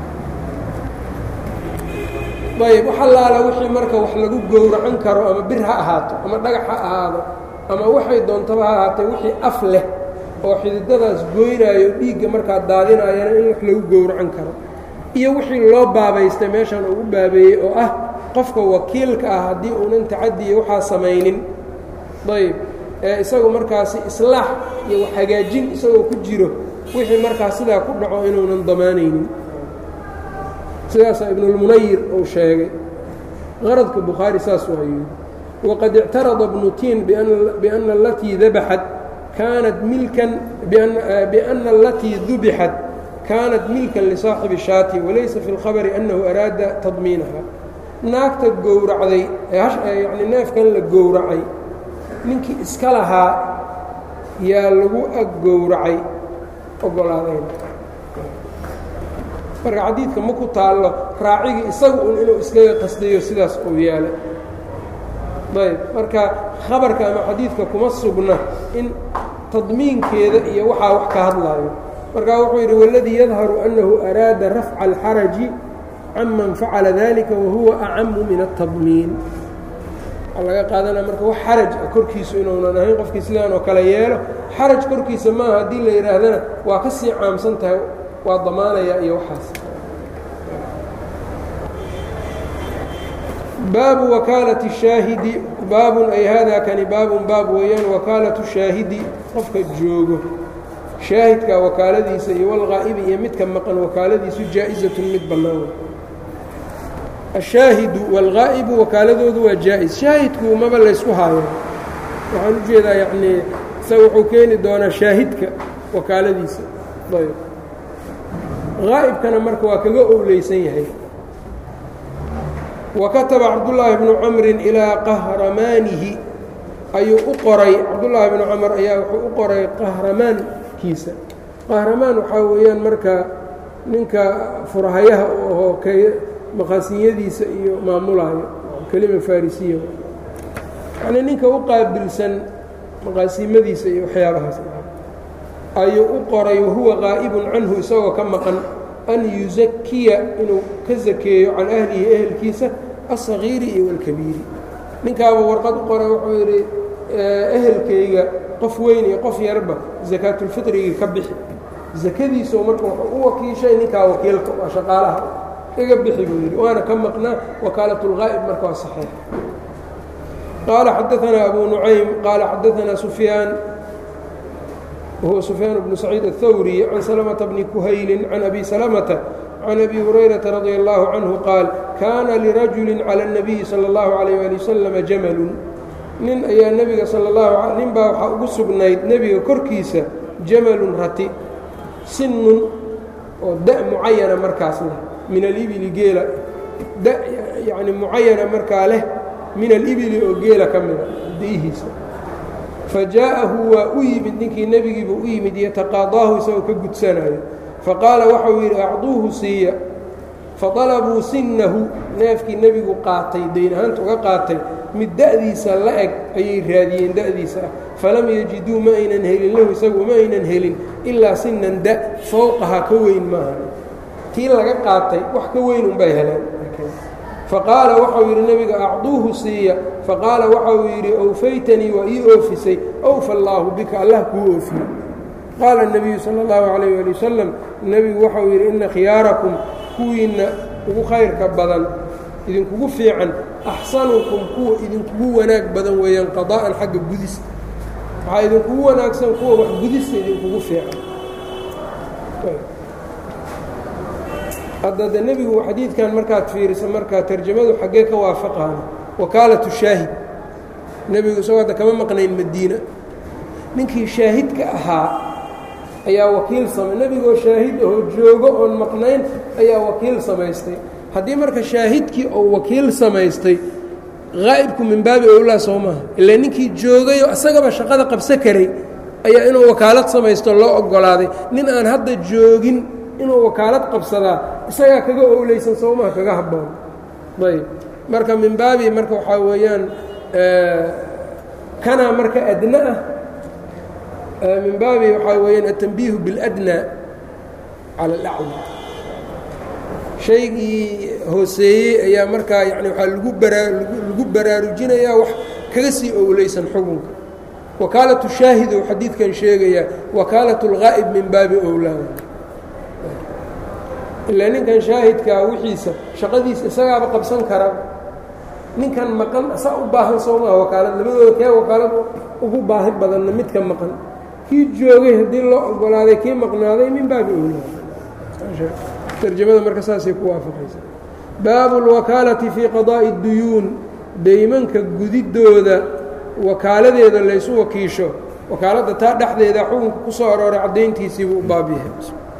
ayb wax allaala wixii marka wax lagu gowracan karo ama bir ha ahaato ama dhagax ha ahaado ama waxay doontaba ha ahaatee wixii af leh oo xididadaas goynaayo dhiigga markaa daadinaayana in wax lagu gowracan karo iyo wixii loo baabaystay meeshan ugu baabeeyey oo ah qofka wakiilka ah haddii uunan tacadiya waxaa samaynin ayb ee isagu markaasi islaax iyo wax hagaajin isagoo ku jiro wixii markaas sidaa ku dhaco inuunan damaanaynin sidaasaa ibnulmunayir uu sheegay qaradka bukhaari saas waa yidhi waqad ictarada bnu tiin biana alatii dabaxat kaanat milkan biana alatii dubixat kaanat milkan lisaaxibi shaati walaysa fi اlkhabari annahu araada tadmiinaha naagta gowracday yani neefkan la gowracay ninkii iska lahaa yaa lagu ag gowracay ogolaadayn marka xadiidka ma ku taallo raacigii isagu un inuu iskaga qasdayo sidaas uu yaalay ayb marka khabarka ama xadiidka kuma sugna in tadmiinkeeda iyo waxaa wax ka hadlaayo markaa wuxuu yidhi waladii yadharu annahu araada rafca alxaraji canman facala dalika wahuwa acamu min atadmiin waxaa laga qaadanaya marka wax xaraj ah korkiisu inuunan ahayn qofkii sidaan oo kale yeelo xaraj korkiisa maaha haddii la yidhaahdana waa ka sii caamsan tahay waa damaanayaa iyo waxaas baabu wakaalati shaahidi baabun ay haadaa kani baabun baab weeyaan wakaalatu shaahidi qofka joogo shaahidka wakaaladiisa iyo walqaa'ibi iyo midka maqan wakaaladiisu jaa-izatun mid bannaan ashaahidu waalqaa'ibu wakaaladoodu waa jaa-is shaahidku maba laysku haayo waxaan u jeedaa yacnii isaga wuxuu keeni doonaa shaahidka wakaaladiisa ayb qaa'ibkana marka waa kaga owleysan yahay wa kataba cabdullaahi bnu camrin ilaa qahramaanihi ayuu u qoray cabdullaahi bnu camar ayaa wuxuu u qoray qahramaankiisa qahramaan waxaa weeyaan marka ninka furhayaha u ahoo k maqaasinyadiisa iyo maamulayo kelima farisiya yacnii ninka u qaabilsan maqaasimadiisa iyo waxyaabahaas ayuu u qoray wahuwa qaa'ibun canhu isagoo ka maqan an yusakiya inuu ka sakeeyo can ahlihi ehelkiisa aلصagiiri iyo wاlkabiiri ninkaaba warqad u qoray wuxuu yidhi ehelkayga qof weyn iyo qof yarba sakaatulfiطrigii ka bixi sakadiisoo marka wuxuu u wakiishay ninkaa wakiilka waa shaqaalaha iga bixi buu yidhi waana ka maqnaa wakaalat اlgaa'ib marka waa saxiix qaala xadaanaa abu nucaym qaala xadaanaa sufyaan whuwa سfyaan بن سacيid الثwrي can سلمة بن كhayli can أbي سلمةa can أbي هurayرaةa رadي الله عanه qaal kaana lirajuل عlى النabiyi slى الlaه عalيه alي وsلم jamalu nin ayaa nebiga sal اlahu nin baa waxaa ugu sugnayd nebiga korkiisa jamalun rati sinun oo da mucayana markaas leh min alibili geela da yani mucayana markaa leh min alibili oo geela ka mida diihiisa fajaa'ahu waa u yimid ninkii nebigiibuu u yimid yataqaadaahu isagoo ka gudsanayo faqaala waxau yidhi acduuhu siiya faطalabuu sinnahu neefkii nebigu qaatay dayn ahaanta uga qaatay mid da'diisa la eg ayay raadiyeen da'diisa ah falam yajiduu ma aynan helin lahu isagu ma aynan helin ilaa sinan da fowqaha ka weyn maaha tii laga qaatay wax ka weyn unbay heleen faqaala waxau yidhi nebiga acduuhu siiya faqaala waxau yidhi owfaytanii waa ii oofisay owfa allaahu bika allah kuu oofiye qaala الnabiyu salى اllahu عalayh ali wasalam nebigu waxau yidhi ina khiyaarakum kuwiinna ugu khayrka badan idinkugu fiican axsanukum kuwa idinkugu wanaag badan weeyaan qadaa'an xagga gudista waxaa idinkugu wanaagsan kuwa wax gudista idinkugu fiican hadda de nebigu xadiidkan markaad fiiriso markaa tarjamadu xaggee ka waafaqaana wakaalatu shaahid nebigu isagoo hadda kama maqnayn madiina ninkii shaahidka ahaa ayaa wakiil samay nebigoo shaahid ahoo joogo oon maqnayn ayaa wakiil samaystay haddii marka shaahidkii oo wakiil samaystay haa'ibku min baabi owlaa soo maaha ilaa ninkii joogayoo isagaba shaqada qabso karay ayaa inuu wakaalad samaysto loo oggolaaday nin aan hadda joogin inuu wakaalad qabsadaa isagaa kaga owleysan soo maha kaga habboon ayb marka min baabi marka waxaa weeyaan kanaa marka adna ah min baabi waxaa weeyaan aلtanbiihu biاladnى cala اlaclى shaygii hooseeyey ayaa markaa yani waxaa lagu baraa lagu baraarujinayaa wax kaga sii owleysan xukunka wakaalatu shaahid ou xadiidkan sheegayaa wakaalat اlgaa'ib min baabi owlaa ilaa ninkan shaahidkaa wixiisa shaqadiisa isagaaba qabsan kara ninkan maqan asaa u baahan soo maha wakaalad labadooda kee wakaalad ugu baahi badanna midka maqan kii joogay haddii loo ogolaaday kii maqnaaday min baabi owlaa tarjamada marka saasay ku waafaqaysa baabu اlwakaalati fii qadaa'i اduyuun deymanka gudidooda wakaaladeeda laysu wakiisho wakaaladda taa dhexdeeda xukunka ku soo arooray caddayntiisiibuu u baab yahay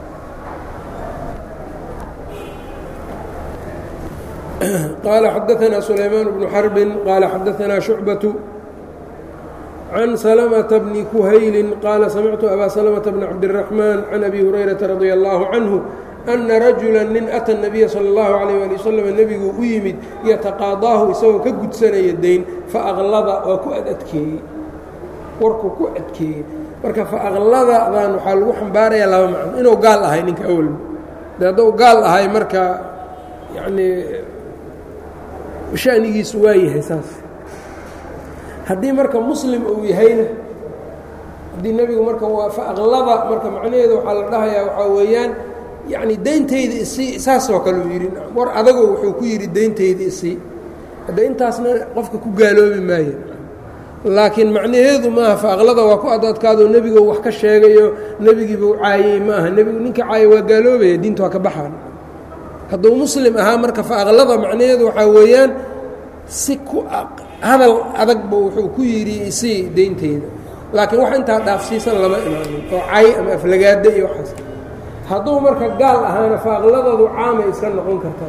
qaala xadaثna sulaymaan bnu xarbin qaala xadaثna shucbaة can salmةa bni kuhayli qaala samictu abaa salmةa bni cabdالraxmaan can abi hurayraةa radi allahu canhu ana rajula nin ata الnabiya salى اllahu عalيyه ali waslm nebiguu u yimid yataqaadaahu isagoo ka gudsanaya dayn faaqlada waa ku ad adkeeyey warkuu ku adkeeyey marka faaqladadan waxaa lagu xambaarayaa laba macno inuu gaal ahay ninka awalba de hadduu gaal ahay marka yanii shanigiisu waa yahay saas haddii marka muslim uu yahayna haddii nebigu marka waa faaqlada marka macnaheedu waxaa la dhahayaa waxaa weeyaan yacni dayntayda isii saasoo kale uu yidhi war adagoo wuxuu ku yidhi dayntayda isii hadda intaasna qofka ku gaaloobi maayo laakiin macnaheedu maaha faaqlada waa ku adadkaadoo nebigo wax ka sheegayo nebigiibuu caayey ma aha nebigu ninka caayay waa gaaloobaya diinta waa ka baxaan hadduu muslim ahaa marka faaqlada macnaheedu waxaa weeyaan si ku hadal adagba wuxuu ku yidhi isii daynteyda laakiin wax intaa dhaafsiisan lama imaanin oo cay ama aflagaada iyo waxaas hadduu marka gaal ahaana faaqladadu caamay iska noqon kartaa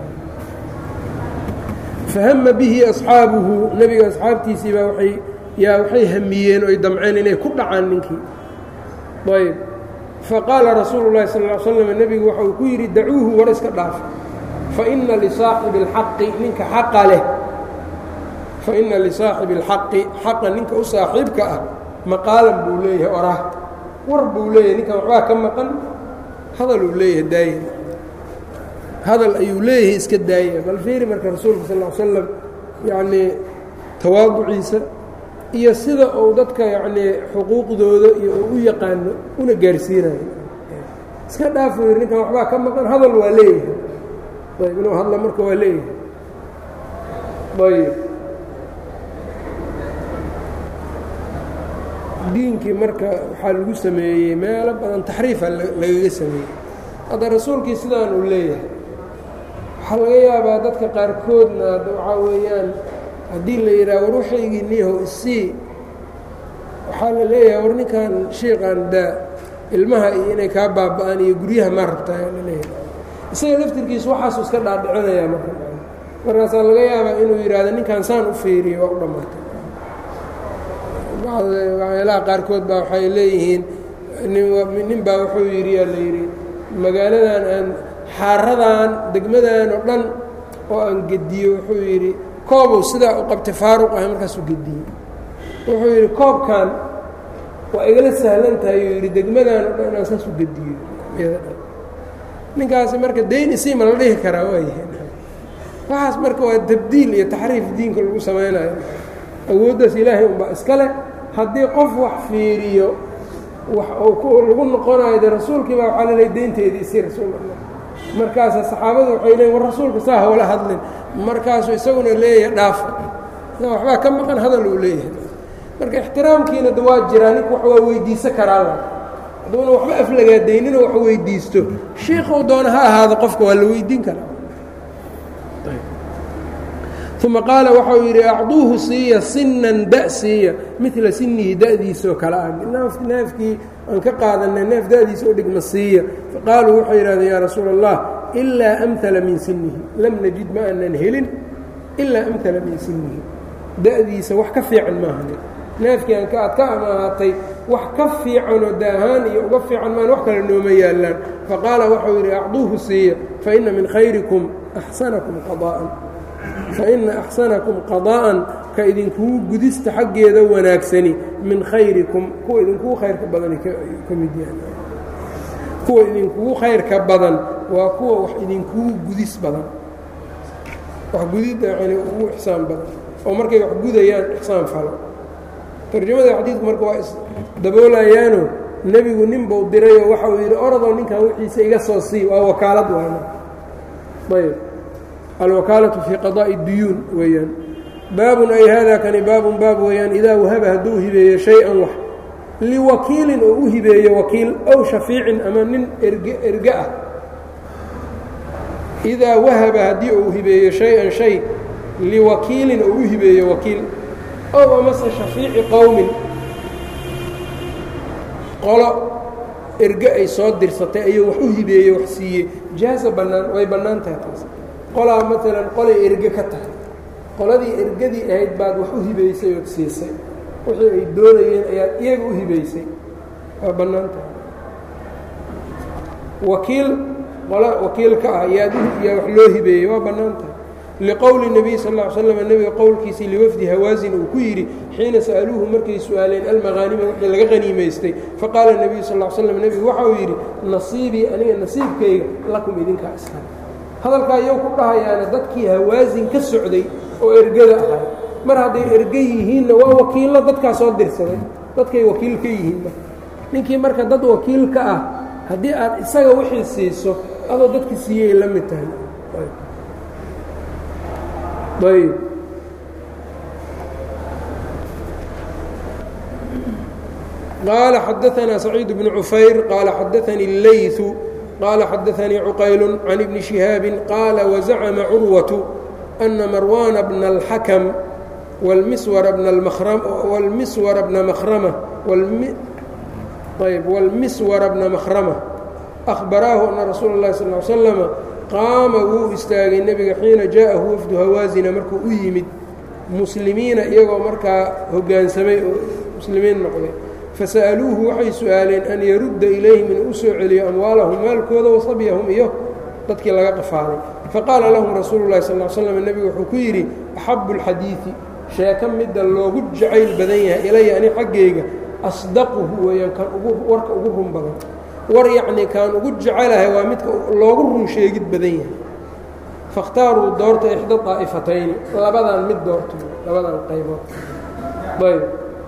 fahama bihi asxaabuhu nebiga asxaabtiisii baa waay yaa waxay hamiyeen oy damceen inay ku dhacaan ninkii ayb faqaala rasuulu llahi sal ll slam nebigu waxa uu ku yidhi dacuuhu war iska dhaaf faina lisaaxibi اlxaqi ninka xaqa leh faina lisaaxibi اlxaqi xaqa ninka u saaxiibka ah maqaalan buu leeyahay orah war buu leeyahay ninkan waxbaa ka maqan hadaluu leeyahay daaya hadal ayuu leeyahay iska daaya bal fiiri marka rasuulka sal l slam yacnii tawaaduciisa iyo sida uu dadka yacnii xuquuqdooda iyo uu u yaqaano una gaarsiinayo iska dhaafuu yidhi ninkan waxbaa ka maqan hadal waa leeyahay ayb inuu hadla marka waa leeyahay ayb diinkii marka waxaa lagu sameeyey meelo badan taxriifa lagaga sameeyey hadda rasuulkii sidaan uu leeyahay waxaa laga yaabaa dadka qaarkoodna waxaa weeyaan haddii la yidhaha war waxaygii niyahow isii waxaa la leeyahay war ninkan shiiqan daa ilmaha iyo inay kaa baaba'aan iyo guryaha maa rabtaa la leeyahay isaga laftirkiisu waxaasuu iska dhaadhicinayaa marka markaasaa laga yaabaa inuu yidhaahdo ninkan saan u fiiriyo waa u dhammaatay waxyaalaha qaarkood baa waxay leeyihiin nin baa wuxuu yidhi yaa la yidhi magaaladan aan xaaradan degmadan oo dhan oo aan gediyo wuxuu yidhi koobow sidaa u qabtay faaruq ahay markaasuu gediyey wuxuu yidhi koobkan waa igala sahlan tahay uu yidhi degmadan oo dhan inaan saas u gediyo ninkaasi marka dayn isii ma la dhihi karaa waayahay waxaas marka waa tabdiil iyo taxriif diinka lagu samaynayo awooddaas ilaahay unbaa iska leh haddii qof wax fiiriyo wax uu lagu noqonayo de rasuulkii baa waxaa laleey deynteedii isii rasuul allah markaasa saxaabadu waxay leeyiin war rasuulka saa hawla hadlin markaasuu isaguna leeyahay dhaafa waxbaa ka maqan hadal uu leeyahay marka ixtiraamkiina da waa jiraa ninku wax waa weydiisan karaa hadduuna waxba aflagaadaynina wax weydiisto shiikhuu doona ha ahaado qofka waa la weydiin karaa uma qaala waxau yidhi acduuhu siiya sinan da siiya midla sinihi da'diisoo kale ah neefkii aan ka qaadanay neef da'diisa u dhigma siiya faqaaluu waxay yidhahdeen yaa rasuula allah ilaa amhala min sinihi lam najid ma aanan helin ilaa amhala min sinihi da'diisa wax ka fiican maahane neefkii aan ka aad ka amaahatay wax ka fiicanoo daahaan iyo uga fiican maan wax kale nooma yaallaan faqaala waxau yidhi acduuhu siiya faina min khayrikum axsanakum qadaa'an faina axsanakum qadaa'an ka idinkugu gudista xaggeeda wanaagsani min khayrikum kuwa idinkugu khayrka badani ka mid yahay kuwa idinkugu khayrka badan waa kuwa wax idinkugu gudis badan wax gudidda yani ugu ixsaan badan oo markay wax gudayaan ixsaan falo tarjamada xadiidku marka waa isdaboolayaano nebigu nin buu dirayoo waxa uu yidhi oradoo ninkan wixiisa iga soo sii waa wakaalad waana ayb alwakaalatu fii qadaa'i duyuun weeyaan baabun ay haadaa kani baabun baab weeyaan idaa wahaba hadduu hibeeyo shay-an wax liwakiilin oo u hibeeyo wakiil ow shafiicin ama nin erge erge ah idaa wahaba haddii uu hibeeyo shay-an shay liwakiilin oo u hibeeyo wakiil ow amase shafiici qowmin qolo erge ay soo dirsatay ayuu wax u hibeeyey wax siiyey jaaza bannaan way bannaan tahay taas qolaa maalan qolay erge ka tahay qoladii ergadii ahayd baad wax u hibaysay ood siisay wixii ay doonayeen ayaad iyaga u hibaysay waa bannaan tahay wakiil qolo wakiilka ah yaad yaa wax loo hibeeyey waa bannaan tahay liqowli nebiy sal ll ly slam nebiga qowlkiisii liwafdi hawaasin uu ku yidhi xiina sa'aluuhu markay su-aaleen almaqaanima wixii laga qaniimaystay faqaala nebiyu sal l slam nebigu waxa uu yidhi nasiibii aniga nasiibkayga lakum idinkaa iska hadalkaa iyow ku dhahayaana dadkii hawaasin ka socday oo ergada ahay mar hadday erge yihiinna waa wakiillo dadkaa soo dirsaday dadkay wakiil ka yihiin marka ninkii marka dad wakiil ka ah haddii aad isaga wixii siiso adoo dadki siiyey la mid tahay ayb qaala xadaanaa saciid bnu cufayr qaala xadaanii اleyثu qaala xadaanii cuqaylu can ibni شihaabi qaala wazacma curwaةu أna marwaana bna اlxakm wاlmiswara bna mahrama ayb wاlmiswara bna makhrama أhbaraahu ana rasuula اllahi sal ly slama qaama wuu istaagay nebiga xiina jaءahu wafdu hawaasina markuu u yimid muslimiina iyagoo markaa hoggaansamay oo muslimiin noqday fasa'aluuhu waxay su-aaleen an yarudda ilayhim inuu u soo celiyo amwaalahum maalkooda wasabyahum iyo dadkii laga qafaalay faqaala lahum rasuulu llahi sal l slam nebigu wuxuu ku yidhi axabu اlxadiidi sheeko midda loogu jacayl badan yahay ilaya ani xaggayga asdaquhu weeyaan kan ugu warka ugu run badan war yacnii kaan ugu jecelahay waa midka loogu run sheegid badan yahay fakhtaaruu doorta ixda daa'ifatayni labadan mid doorto labadan qaybood ayb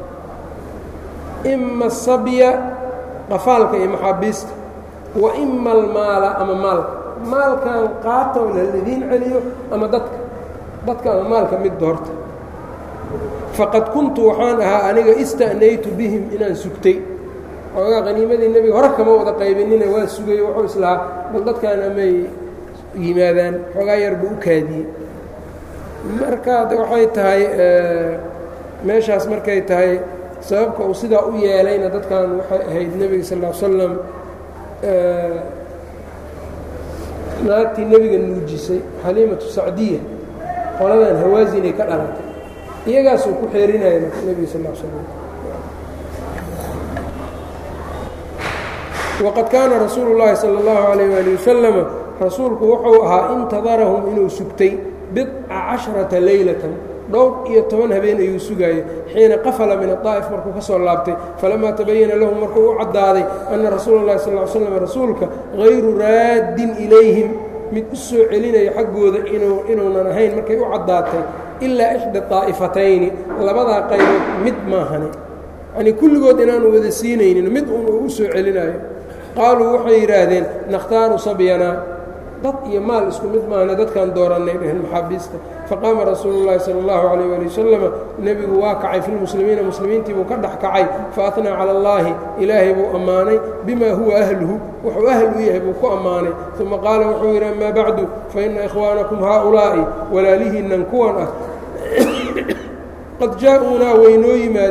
ima asabya qafaalka iyo maxaabiista wa ima almaala ama maalka maalkan qaata oo lalidiin celiyo ama dadka dadka ama maalka mid doorta faqad kuntu waxaan ahaa aniga ista'naytu bihim inaan sugtay xoogaa qaniimadii nebiga hore kama wada qaybinine waa sugay wuxuu islahaa bal dadkan amay yimaadaan xoogaa yar buu u kaadiyey marka waxay tahay meeshaas markay tahay sababka uu sidaa u yeelayna dadkan waxay ahayd nebiga sal ll slam naagtii nebiga nuujisay xaliimatu sacdiya qoladan hawaasinay ka dhalatay iyagaasuu ku xeerinaya marka nebiga sal slam waqad kaana rasuulu llaahi sala allahu calayh waali wasalama rasuulku wuxuu ahaa intadarahum inuu sugtay bidca casharata leylatan dhowr iyo toban habeen ayuu sugaayey xiina qafala min adaa'if markuu ka soo laabtay falamaa tabayana lahu markuu u caddaaday anna rasuula llahi sal ly slam rasuulka hayru raaddin ilayhim mid u soo celinaya xaggooda inuunan ahayn markay u caddaatay ilaa ixda daa'ifatayni labadaa qaybood mid maahane yanii kulligood inaanu wada siinaynin mid un uu u soo celinayo qaaluu waxay yidhaahdeen nakhtaaru sabyanaa dad iyo maal isku mid maahane dadkaan doorannay dheheen maxaabiista faqaama rasuulu llaahi sala allahu calayh waali wasalama nebigu waa kacay filmuslimiina muslimiintii buu ka dhex kacay fa atnaa cala allaahi ilaahay buu ammaanay bimaa huwa ahluhu wuxuu ahl u yahay buu ku ammaanay uma qaala wuxuu yidhi amaa bacdu fa inna ikhwaanakum haaulaa'i walaalihiinnan kuwan ah qad jaa-uunaa way noo yimaadeen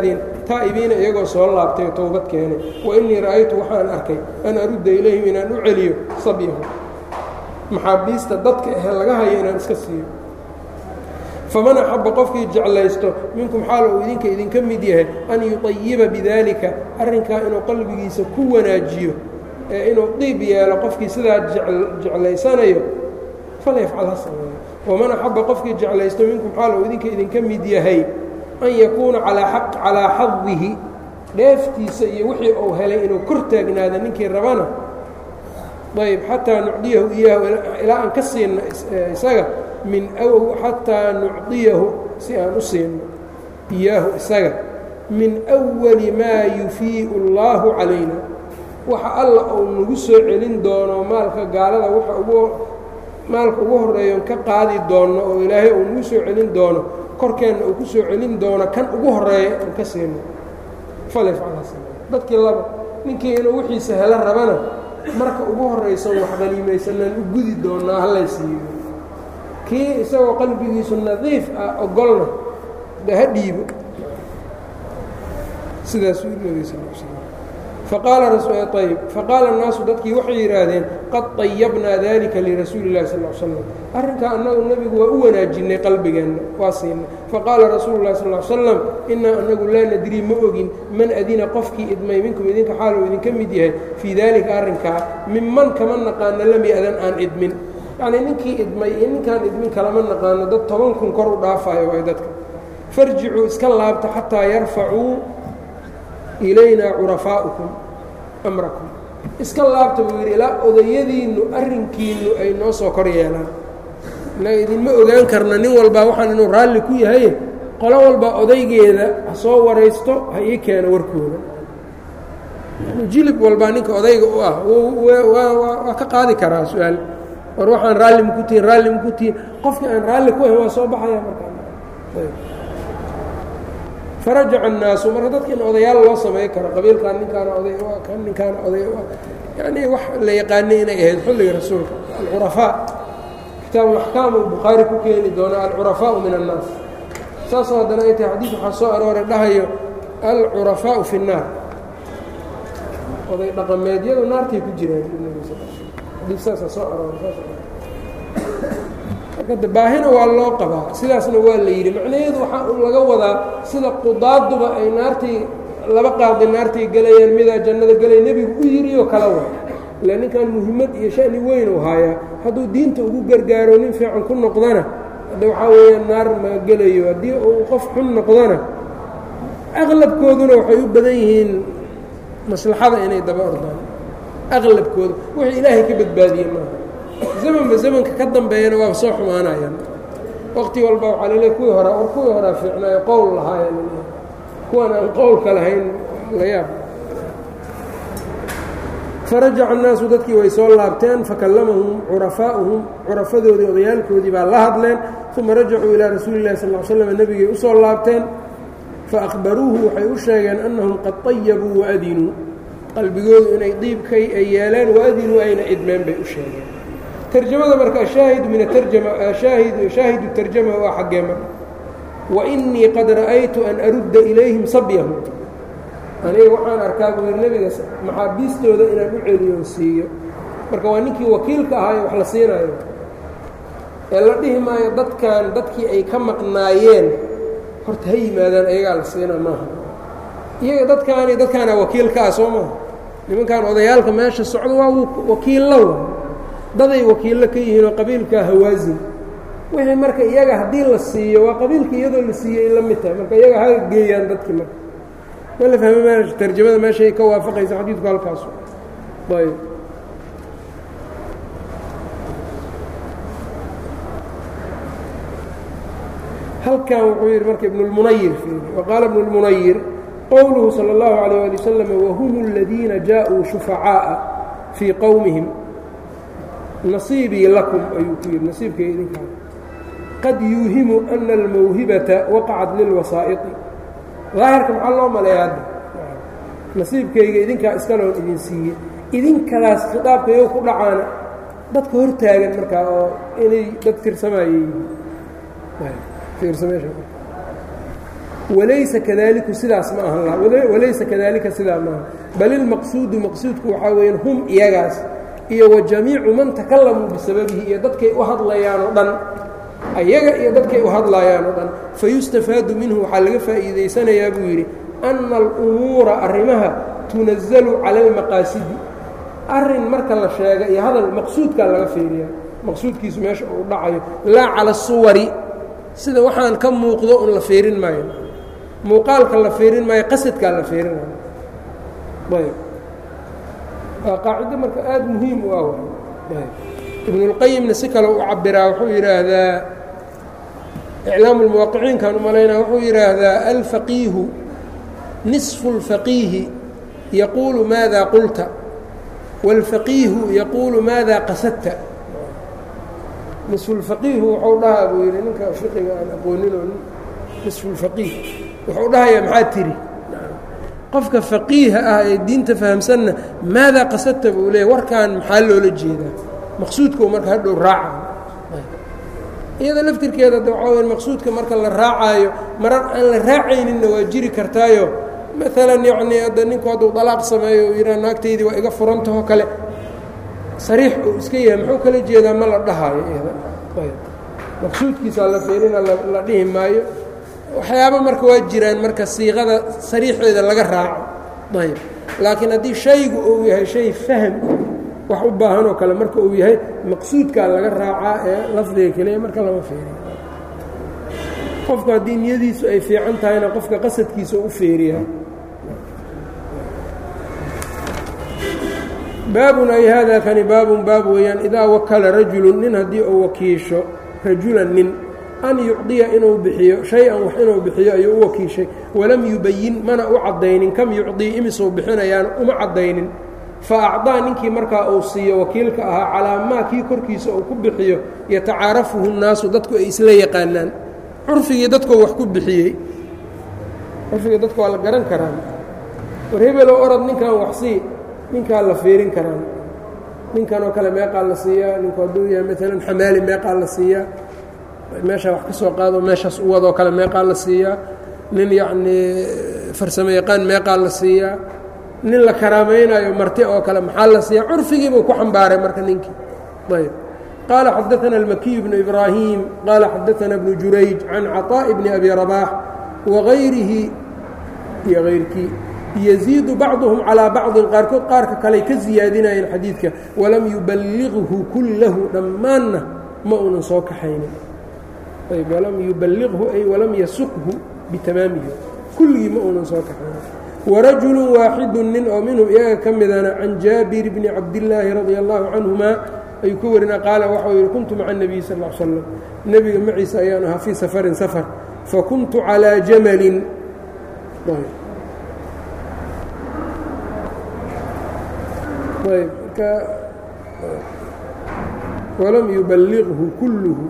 taa'ibiina iyagoo soo laabtay towbad keenay wa innii ra'aytu waxaan arkay an arudda ilayhim inaan u celiyo sabyahu maxaabiista dadka ahe laga hayo inaan iska siiyo faman axabba qofkii jeclaysto minkum xaal uu idinka idinka mid yahay an yuطayiba bidaalika arrinkaa inuu qalbigiisa ku wanaajiyo ee inuu diib yeelo qofkii sidaa jeclaysanayo falyafcal ha sameeyo waman axabba qofkii jeclaysto minkum xaal uu idinka idinka mid yahay an yakuuna calaa xadihi dheeftiisa iyo wixii uu helay inuu kor taagnaado ninkii rabana ayb xataa nucdiyahu iyaahu ilaa aan ka siinno isaga min xataa nucdiyahu si aan u siinno iyaahu isaga min أwali maa yufiiءu اllahu calayna waxa alla uu nagu soo celin doono maalka gaalada waxa ugu maalka ugu horeeyon ka qaadi doonno oo ilaahay uu nagu soo celin doono korkeenna uu ku soo celin doono kan ugu horeeya aan ka siino dadkii laba ninkii inuu wixiisa helo rabana marka ugu horaysan wax qaniimaysanaan u gudi doonnaa hallay siiyo kii isagoo qalbigiisu nadiif ah ogolna de ha dhiibo sidaasuu nabiga sal l slam faqaala ayb faqaala الnaasu dadkii waxay yidhaahdeen qad طayabnaa dalika lirasuuli اllahi sal l slam arrinkaa annagu nebigu waa u wanaajinnay qalbigeenna waa siinay faqaala rasuulu اlahi sal l slam inaa anagu laa nadrii ma ogin man adina qofkii idmay minkum idinka xaal uu idinka mid yahay fii dalika arrinkaa minman kama naqaano lam yadan aan idmin yacnii ninkii idmay iyo ninkaan idmin kalama naqaano dad toban kun kor u dhaafayo waay dadka farjicuu iska laabta xataa yarfacuu ilaynaa curafaa'ukum amrakum iska laabta buu yidhi ilaa odayadiinnu arrinkiinnu ay noo soo kor yeelaan innaga idinma ogaan karna nin walbaa waxaan inuu raalli ku yahay qolo walba odaygeeda ha soo waraysto ha ii keeno warkooda jilib walbaa ninka odayga u ah waa ka qaadi karaa su-aal war waxaan raalli maku tihin raalli maku tihin qofkii aan raalli ku ahayn waa soo baxaya markaa farajaca الnaasu marka dadka in odayaal loo samay karo qabiilkan ninkaana oday kan ninkaana oday yani wax la yaqaanay inay ahayd xilliga rasuulka alcurafaa kitaab اlaxkaam uu bukhaari ku keeni doona alcurafaau min الnaas saasoo haddana ay tahay xadiid waxaa soo arooray dhahayo alcurafaau fi الnaar oday dhaqameedyadu naartay ku jiraan xadiid saasaa soo arooray marka baahina waa loo qabaa sidaasna waa la yidhi macnaheedu waxaa un laga wadaa sida qudaaduba ay naartii laba qaadi naartay gelayaan midaa jannada gelay nebigu u yidhi oo kala wa ila ninkan muhimmad iyo shani weyn uu haayaa hadduu diinta ugu gargaaro nin fiican ku noqdana hadda waxaa weeyaan naar ma gelayo haddii uu qof xun noqdona aqlabkooduna waxay u badan yihiin maslaxada inay daba ordaan aqlabkooda wixii ilaahay ka badbaadiye maaha zamanba zamanka ka dambeeyana waaba soo xumaanayaan waqti walba waxaa laleey kuwii horaa war kuwii horaa fiicnaayo qowl lahaaya laleeyahay kuwan aan qowlka lahayn la yaab farajaca annaasu dadkii way soo laabteen fakallamahum curafaa'uhum curafadoodii odayaalkoodii baa la hadleen uma rajacuu ilaa rasuuli illahi sal l slam nebigay u soo laabteen faahbaruuhu waxay u sheegeen annahum qad طayabuu waadinuu qalbigoodu inay diibkay ay yeeleen waadinuu ayna idmeen bay u sheegeen tarjamada marka ashaahidu min atarjama shaahid shaahidu tarjama waa xaggee mar wainii qad ra'aytu an arudda ilayhim sabyahum aniga waxaan arkaa buu yidhi nebiga maxaabiistooda inaan u celiyoon siiyo marka waa ninkii wakiilka ahaayo wax la siinayo ee la dhihi maayo dadkan dadkii ay ka maqnaayeen horta ha yimaadaan ayagaa la siinaa maaha iyaga dadkaani dadkaana wakiilka ah soo maaha nimankan odayaalka meesha socda waa wakiilla wa daday wakiillo ka yihiin oo qabiilka hawaasin wixii marka iyaga haddii la siiyo waa qabiilka iyadoo la siiyey la mid tahay marka iyaga ha geeyaan dadkii marka ma la fahme m tarjamada meeshay ka waafaqaysa xadiidku halkaasu ayb halkan wuxuu yidhi marka ibnulmunayir waqaala ibnu اlmunayir qowluhu salى اllahu عalيه ali wasalam wahum اladiina jaaءuu shufacaaءa fii qowmihim nasiibii lakum ayuu ku yidhi nasiibkay idinkaa qad yuuhimu ana almawhibata waqacat lilwasaa'iطi daahirka maxaa loo maleeya hadda nasiibkayga idinkaa iskaloon idin siiyey idinkadaas khitaabkayo ku dhacaana dadka hor taagan markaa oo inay dad tirsamaaye yihiin walaysa kadaliku sidaas ma aha walaysa kadalika sidaa maaha bal ilmaqsuudu maqsuudku waxaa weeyaan hum iyagaas iyo wa jamiicu man takalamuu bisababihi iyo dadkay u hadlayaan oo dhan ayaga iyo dadkay u hadlayaan oo dhan fayustafaadu minhu waxaa laga faa'iidaysanayaa buu yidhi ana alumuura arrimaha tunazalu cala almaqaasidi arrin marka la sheega iyo hadal maqsuudkaa laga fiiriyaa maqsuudkiisu meesha uu dhacayo laa cala asuwari sida waxaan ka muuqdo un la fiirin maayo muuqaalka la fiirin maayo qasadkaa la fiirinayo ayb waa qaacido marka aada muhiim u ah ayb ibnulqayimna si kale u cabiraa wuxuu yidhaahdaa iclaamu lmuwaqiciinkan u malaynaa wuxuu yidhaahdaa alfaqiihu nisfu اlfaqiihi yaquulu maada qulta wاlfaqiihu yaquulu maada qasadta nisfulfaqiihu wuxuu dhahaa buu yidhi ninka fiqiga aan aqooninoo nisfulfaqiih wuxuu dhahayaa maxaa tiri qofka faqiiha ah ee diinta fahamsanna maadaa qasadta buu leeyahy warkan maxaa loola jeedaa maqsuudkau marka hadhow raaca iyada laftirkeeda da waxaa weya maqsuudka marka la raacaayo marar aan la raacayninna waa jiri kartaayo maalan yacnii hadda ninku hadduu dalaaq sameeyo uu yidhaha naagtaydii waa iga furantahoo kale sariix uu iska yahay muxuu kala jeedaa ma la dhahaayo iyada maqsuudkiisaa la fiirina la dhihi maayo waxyaaba marka waa jiraan marka siiqada sariixeeda laga raaco ayb laakiin haddii shaygu uu yahay shay faham wax u baahan oo kale marka uu yahay maqsuudkaa laga raacaa ee lafdiga keliya marka lama fiiriyo qofku haddii niyadiisu ay fiican tahayna qofka qasadkiisa u feeriyaa baabun ay haadaa kani baabun baab weeyaan idaa wakala rajulun nin haddii uu wakiisho rajulan nin an yucdiya inuu bixiyo shay-an wax inuu bixiyo ayuu u wakiishay walam yubayin mana u caddaynin kam yucdii imisuu bixinayaan uma caddaynin fa acdaa ninkii markaa uu siiyo wakiilka ahaa calaa maa kii korkiisa uu ku bixiyo yatacaarafuhu nnaasu dadku ay isla yaqaanaan curfigii dadkoo wax ku bixiyey curfigii dadka waa la garan karaa war hebelow orod ninkan waxsii ninkaa la fiirin karaan ninkan oo kale meeqaa la siiyaa ninku hadduu yahay maalan xamaali meeqaa la siiyaa meeshaa wax ka soo qaado meeshaas u wadoo kale meeqaa la siiyaa nin yacnii farsamo yaqaan meeqaa la siiyaa nin la karaamaynayo marti oo kale maxaa la siiyaa curfigiibuu ku xambaaray marka ninkii ayb qaala xadaana almakiyu bnu ibraahim qaala xadaana bnu jurayj can caطaaءi bni abi rabaax wagayrihi iyo hayrkii yziidu bacduhum calىa bacضin qaarkood qaarka kaley ka siyaadinayeen xadiidka walam yuballiqhu kullahu dhammaanna ma uunan soo kaxaynin ayb walam yuballiqhu ay walam yasuqhu bitamaamihi kulligii ma uunan soo kaxaynin warajulu waaxidu nin oo minhum iyaga ka midana can jaabir bni cabdillaahi radia allahu canhuma ayuu ka warina qaala waxau yidhi kuntu maca الnabiy sal ا l slam nebiga maciisa ayaan ahaa fii safarin safar fakuntu calىa jamalin ayb marka walam yuballiqhu kulluhu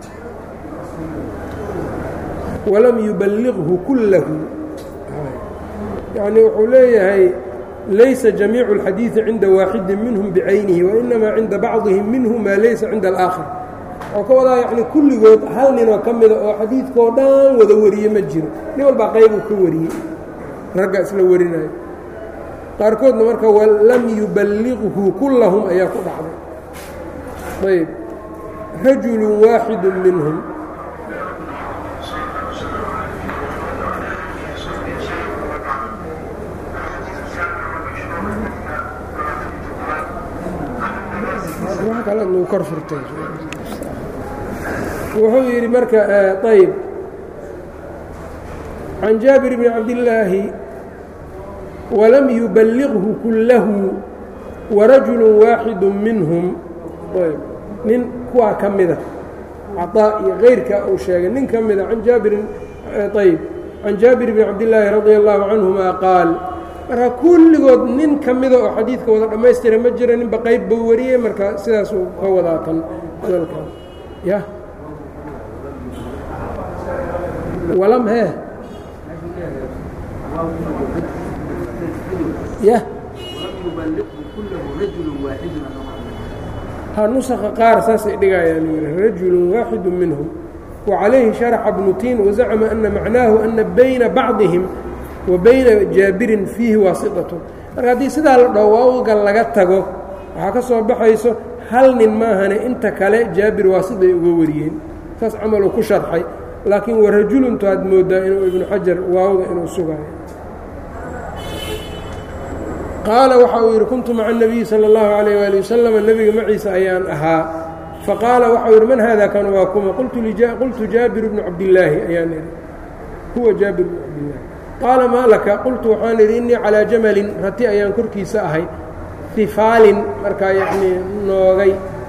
walam yuballiqhu kullahu yacni wuxuu leeyahay laysa jamiicu اlxadiiثi cinda waaxidi minhum bicaynihi wainamaa cinda bacضihim minhu maa laysa cinda alaakhar waxuu ka wadaa yani kulligood hal ninoo ka mida oo xadiidkoo dhan wada wariye ma jiro nin walbaa qaybuu ka wariyey ragga isla warinayo qaarkoodna marka walam yuballiqhu kullahum ayaa ku dhacday ayb rajulu waaxidu minhum kor furtay wuxuu yidhi marka ayb can jaabir bni cabdillaahi wlam yuballiqhu kullahu warajulu waaxidu minhum nin kuwaa ka mida caطaa iyo kayrka uu sheegay nin ka mida an jaabirin ayb can jaabir bni cabdillaahi radia allahu canhuma qaal marka kulligood nin ka mida oo xadiidka wada dhammaystira ma jira ninba qayb buu wariyey marka sidaasuu ka wadaa tan hadalka ya walam he ya ha nusaka qaar saasay dhigayaan yidhi rajulu waaxidu minhum وعalayhi شharxa bnu tin wazacma ana macnaahu ana bayna bacضihim wa bayna jaabirin fiihi waasiطaة marka haddii sidaa la dhaho waawga laga tago waxaa ka soo baxayso hal nin maahane inta kale jaabir waasiday uga wariyeen saas camaluu ku sharxay laakiin warajuluntu aad moodaa inuu ibnu xajar waawda inuu sugayo qaala waxa uu yidhi kuntu maca الnabiyi salى اllahu عalayه wali waslama nebiga maciisa ayaan ahaa faqaala waxau yidhi man hada kan waa kuma qultu jaabir bnu cabdillaahi ayaan idhi huwa jaabir bnu cabdillaahi qaala maa laka qultu waxaan idhi innii calىa jamalin rati ayaan korkiisa ahay ifaalin markaa yanii noogay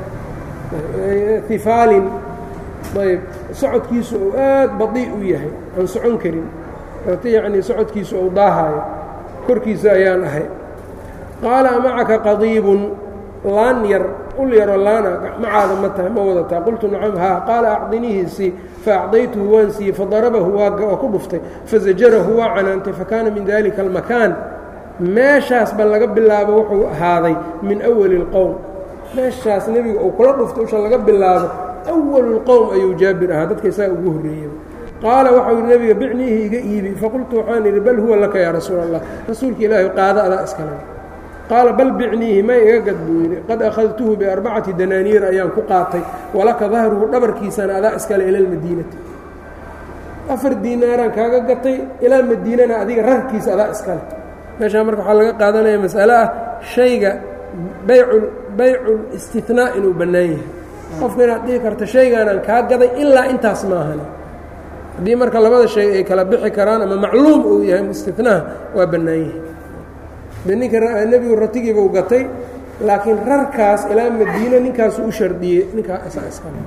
ifaalin ayb socodkiisu uu aad badii u yahay aan socon karin rati yanii socodkiisu uu daahayo korkiisa ayaan ahay qaala amacaka qadiibun laan yar ul yaroo laana macaada ma tahay ma wadataa qultu nacam haa qaala acdinihiisii faacdaytuhu waan siiyey fadarabahu waa ku dhuftay fazajarahu waa canaantay fakaana min dalika almakaan meeshaasba laga bilaabo wuxuu ahaaday min awali اlqowm meeshaas nebiga uu kula dhuftay usha laga bilaabo awalu اlqowm ayuu jaabir ahaa dadka isaga ugu horreeyey qaala waxau yidhi nebiga bicniihi iga iibi faqultu waxaan idhi bal huwa laka yaa rasuul allah rasuulka ilaahi qaado adaa iskale qaala bal bicniihi may iga gad buu yidhi qad akhadtuhu biarbacati danaaniir ayaan ku qaatay walaka dahruhu dhabarkiisana adaa iskale ila lmadiinati afar diinaaraan kaaga gatay ilaa madiinana adiga rarkiisa adaa iskale meeshaa marka waxaa laga qaadanaya mas'ale ah shayga baycu baycul istinaa inuu bannaan yahay qofka inaad dhihi karto shaygaanaan kaa gaday ilaa intaas maahane haddii marka labada shay ay kala bixi karaan ama macluum uu yahay istinaha waa bannaan yahay de ninka nebigu ratigiibuu gatay laakiin rarkaas ilaa madiine ninkaasu u shardiyey ninkaa isaa iskale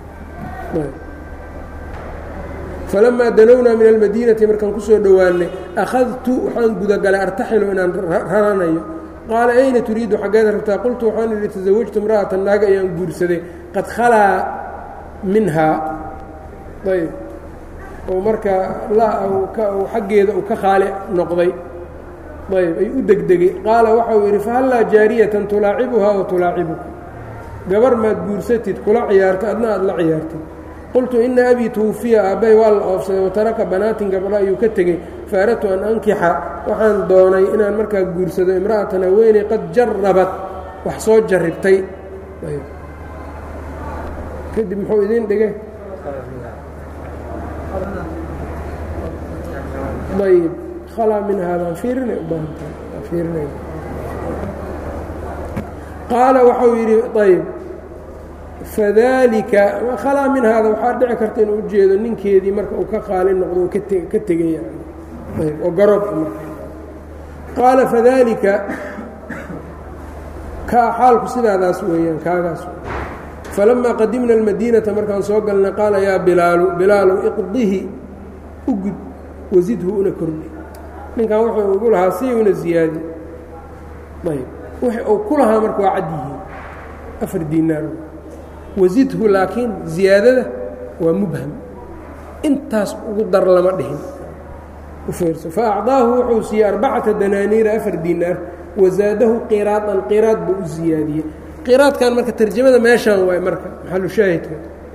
falamaa danownaa min almadiinati markaan ku soo dhowaannay akhadtu waxaan gudagalay artaxilu inaan raranayo qaala ayna turiidu xaggeeda rabtaa qultu waxaan idhi tasawajtu imra'atan naaga ayaan guursaday qad khalaa minhaa ayb oo markaa xaggeeda uu ka khaali noqday ayb ay u degdegay qaala waxau yidhi fahallaa jaariyatan tulaacibuhaa wa tulaacibuka gabar maad guursatid kula ciyaarta adna aad la ciyaartid qultu ina abii twufiya aabbay waa la oofsaday wataraka banaatin gabdho ayuu ka tegey faaradtu an ankixa waxaan doonay inaan markaa guursado imra'atan haweeney qad jarabat wax soo jarribtay kadib muxuu idiin dhigay ayb khalaa minhaa baan fiirinay u baahantahay fiirinay qaala waxau yidhi ayb fadalika khalaa min haada waxaa dhici karta inuu ujeedo ninkeedii marka uu ka qaali noqdo oo ka tegay yani ayb oo garoob qaala fadalika ka xaalku sidaadaas weeyaan kaagaas falamaa qadimna almadiinata markaan soo galnay qaala yaa bilaalu bilaalu iqdihi u gud wasidhu una kordhi ninkan wuxuu ugu lahaa si una ziyaadi ayb wixii uu ku lahaa marka waa cad yihiin afar diinaar wasidhu laakiin ziyaadada waa mubham intaas ugu dar lama dhihin u fiirso fa acdaahu wuxuu siiyey arbacata danaaniira afar diinaar wazaadahu qiraadan qiraad buu u ziyaadiyey qiraadkan marka tarjamada meeshaan waay marka maxalu shaahidka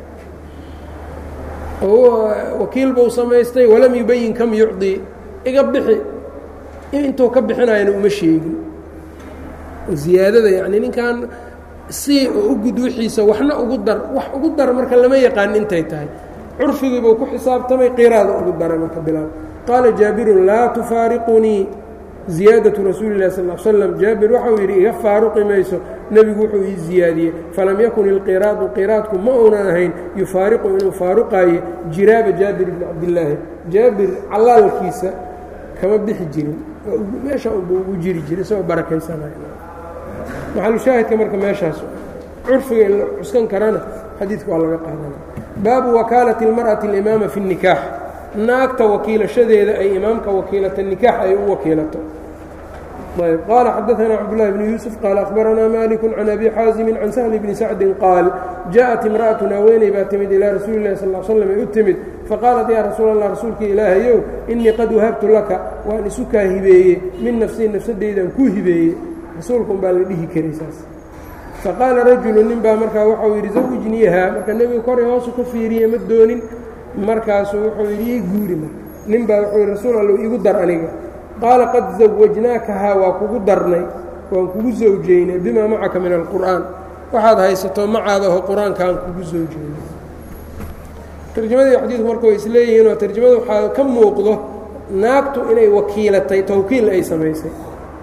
wakiil buu samaystay walam yubayin kam yucdii iga bixi intuu ka bixinayana uma sheegin ziyaadada yacni ninkan si u gud wixiisa waxna ugu dar wax ugu dar marka lama yaqaan intay tahay curfigiibuu ku xisaabtamay qiraada ugu daray marka bilaal qaala jaabirun laa tufaariqunii ziyaadaةu rasuuli اlah sal slam jaabir waxau yidhi iga faaruqi mayso nebigu wuxuu ii ziyaadiyey falam yakun ilqiraadu qiraadku ma uunan ahayn yufaariqu inuu faaruqaaye jiraaba jaabir bni cabdillaahi jaabir calaalkiisa kama bixi jirin meesha unba ugu jiri jiray isagoo barakaysanay maxalushaahidka marka meeshaas curfiga in la cuskan karana xadiidka waa laga qaadana baabu wakaalati اlmarأati اlimaama fi الnikaax naagta wakiilashadeeda ay imaamka wakiilata nikaax ay u wakiilato ayb qaala xadaثna cabdالlahi bn yuusuf qaala akhbaranaa maliku can abi xaazimi can sahli bni sacdi qaal jaءat imra'atun haweeney baa timid ilaa rasuuli اlahi sal slam ay u timid faqaalat yaa rasuul allah rasuulka ilaahayow inii qad wahabtu laka waan isu kaa hibeeye min nafsii nafsadeydan kuu hibeeye rasuulkun baa la dhihi karay saas faqaala rajulu nin baa markaa waxau yidhi zawjniiha marka nebiga koray hoosu ka fiiriye ma doonin markaasuu wuxuu yidhi ii guuri marka nin baa wuxuu yidhi rasuul allow iigu dar aniga qaala qad zawajnaakahaa waa kugu darnay waan kugu sawjaynay bimaa macaka min alqur'aan waxaad haysato macaada oo qur-aankaan kugu sawjaynay tarjamadii xadiidku marka way isleeyihiin oo tarjamada waxaa ka muuqdo naagtu inay wakiilatay tawkiil ay samaysay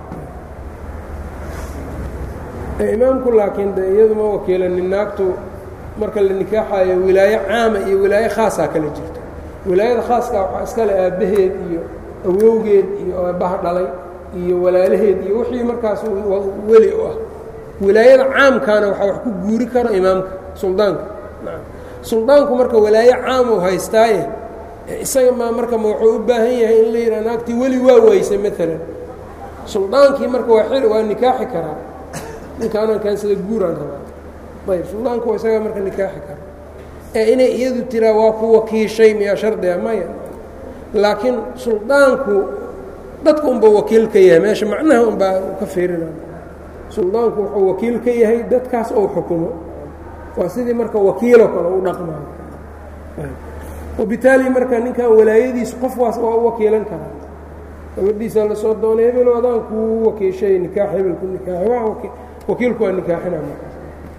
imaamku laakiin de iyadu ma wakiilanin naagtu marka la nikaaxayo wilaayo caama iyo wilaayo khaasaa kala jirta wilaayada khaaskaa waxaa iskale aabbaheed iyo awowgeed iyo aabbaha dhalay iyo walaalaheed iyo wixii markaas weli u ah wilaayada caamkaana waxaa wax ku guuri karo imaamka suldaanka suldaanku marka walaayo caam uu haystaaye isaga maa marka ma wuxuu u baahan yahay in la yidhaha naagtii weli waa waysay maalan suldaankii marka waa xil waa nikaaxi karaa ninkaanaan kaansada guuraan rabaa ayb suldaanku isagaa marka nikaaxi kara ee inay iyadu tiraa waa ku wakiishay miyaa shardiga maya laakiin suldaanku dadku unba wakiil ka yahay meesha macnaha unbaa ka fiirinaya suldaanku wuxuu wakiil ka yahay dadkaas ou xukumo waa sidii marka wakiiloo kale u dhaqmayo wabitaali marka ninkan walaayadiis qof waas waa u wakiilan karaa gabadhiisa lasoo doonay hebel adaan kuu wakiishay nikaax hebelku nikaaxi waa wakiilku waa nikaaxina markaas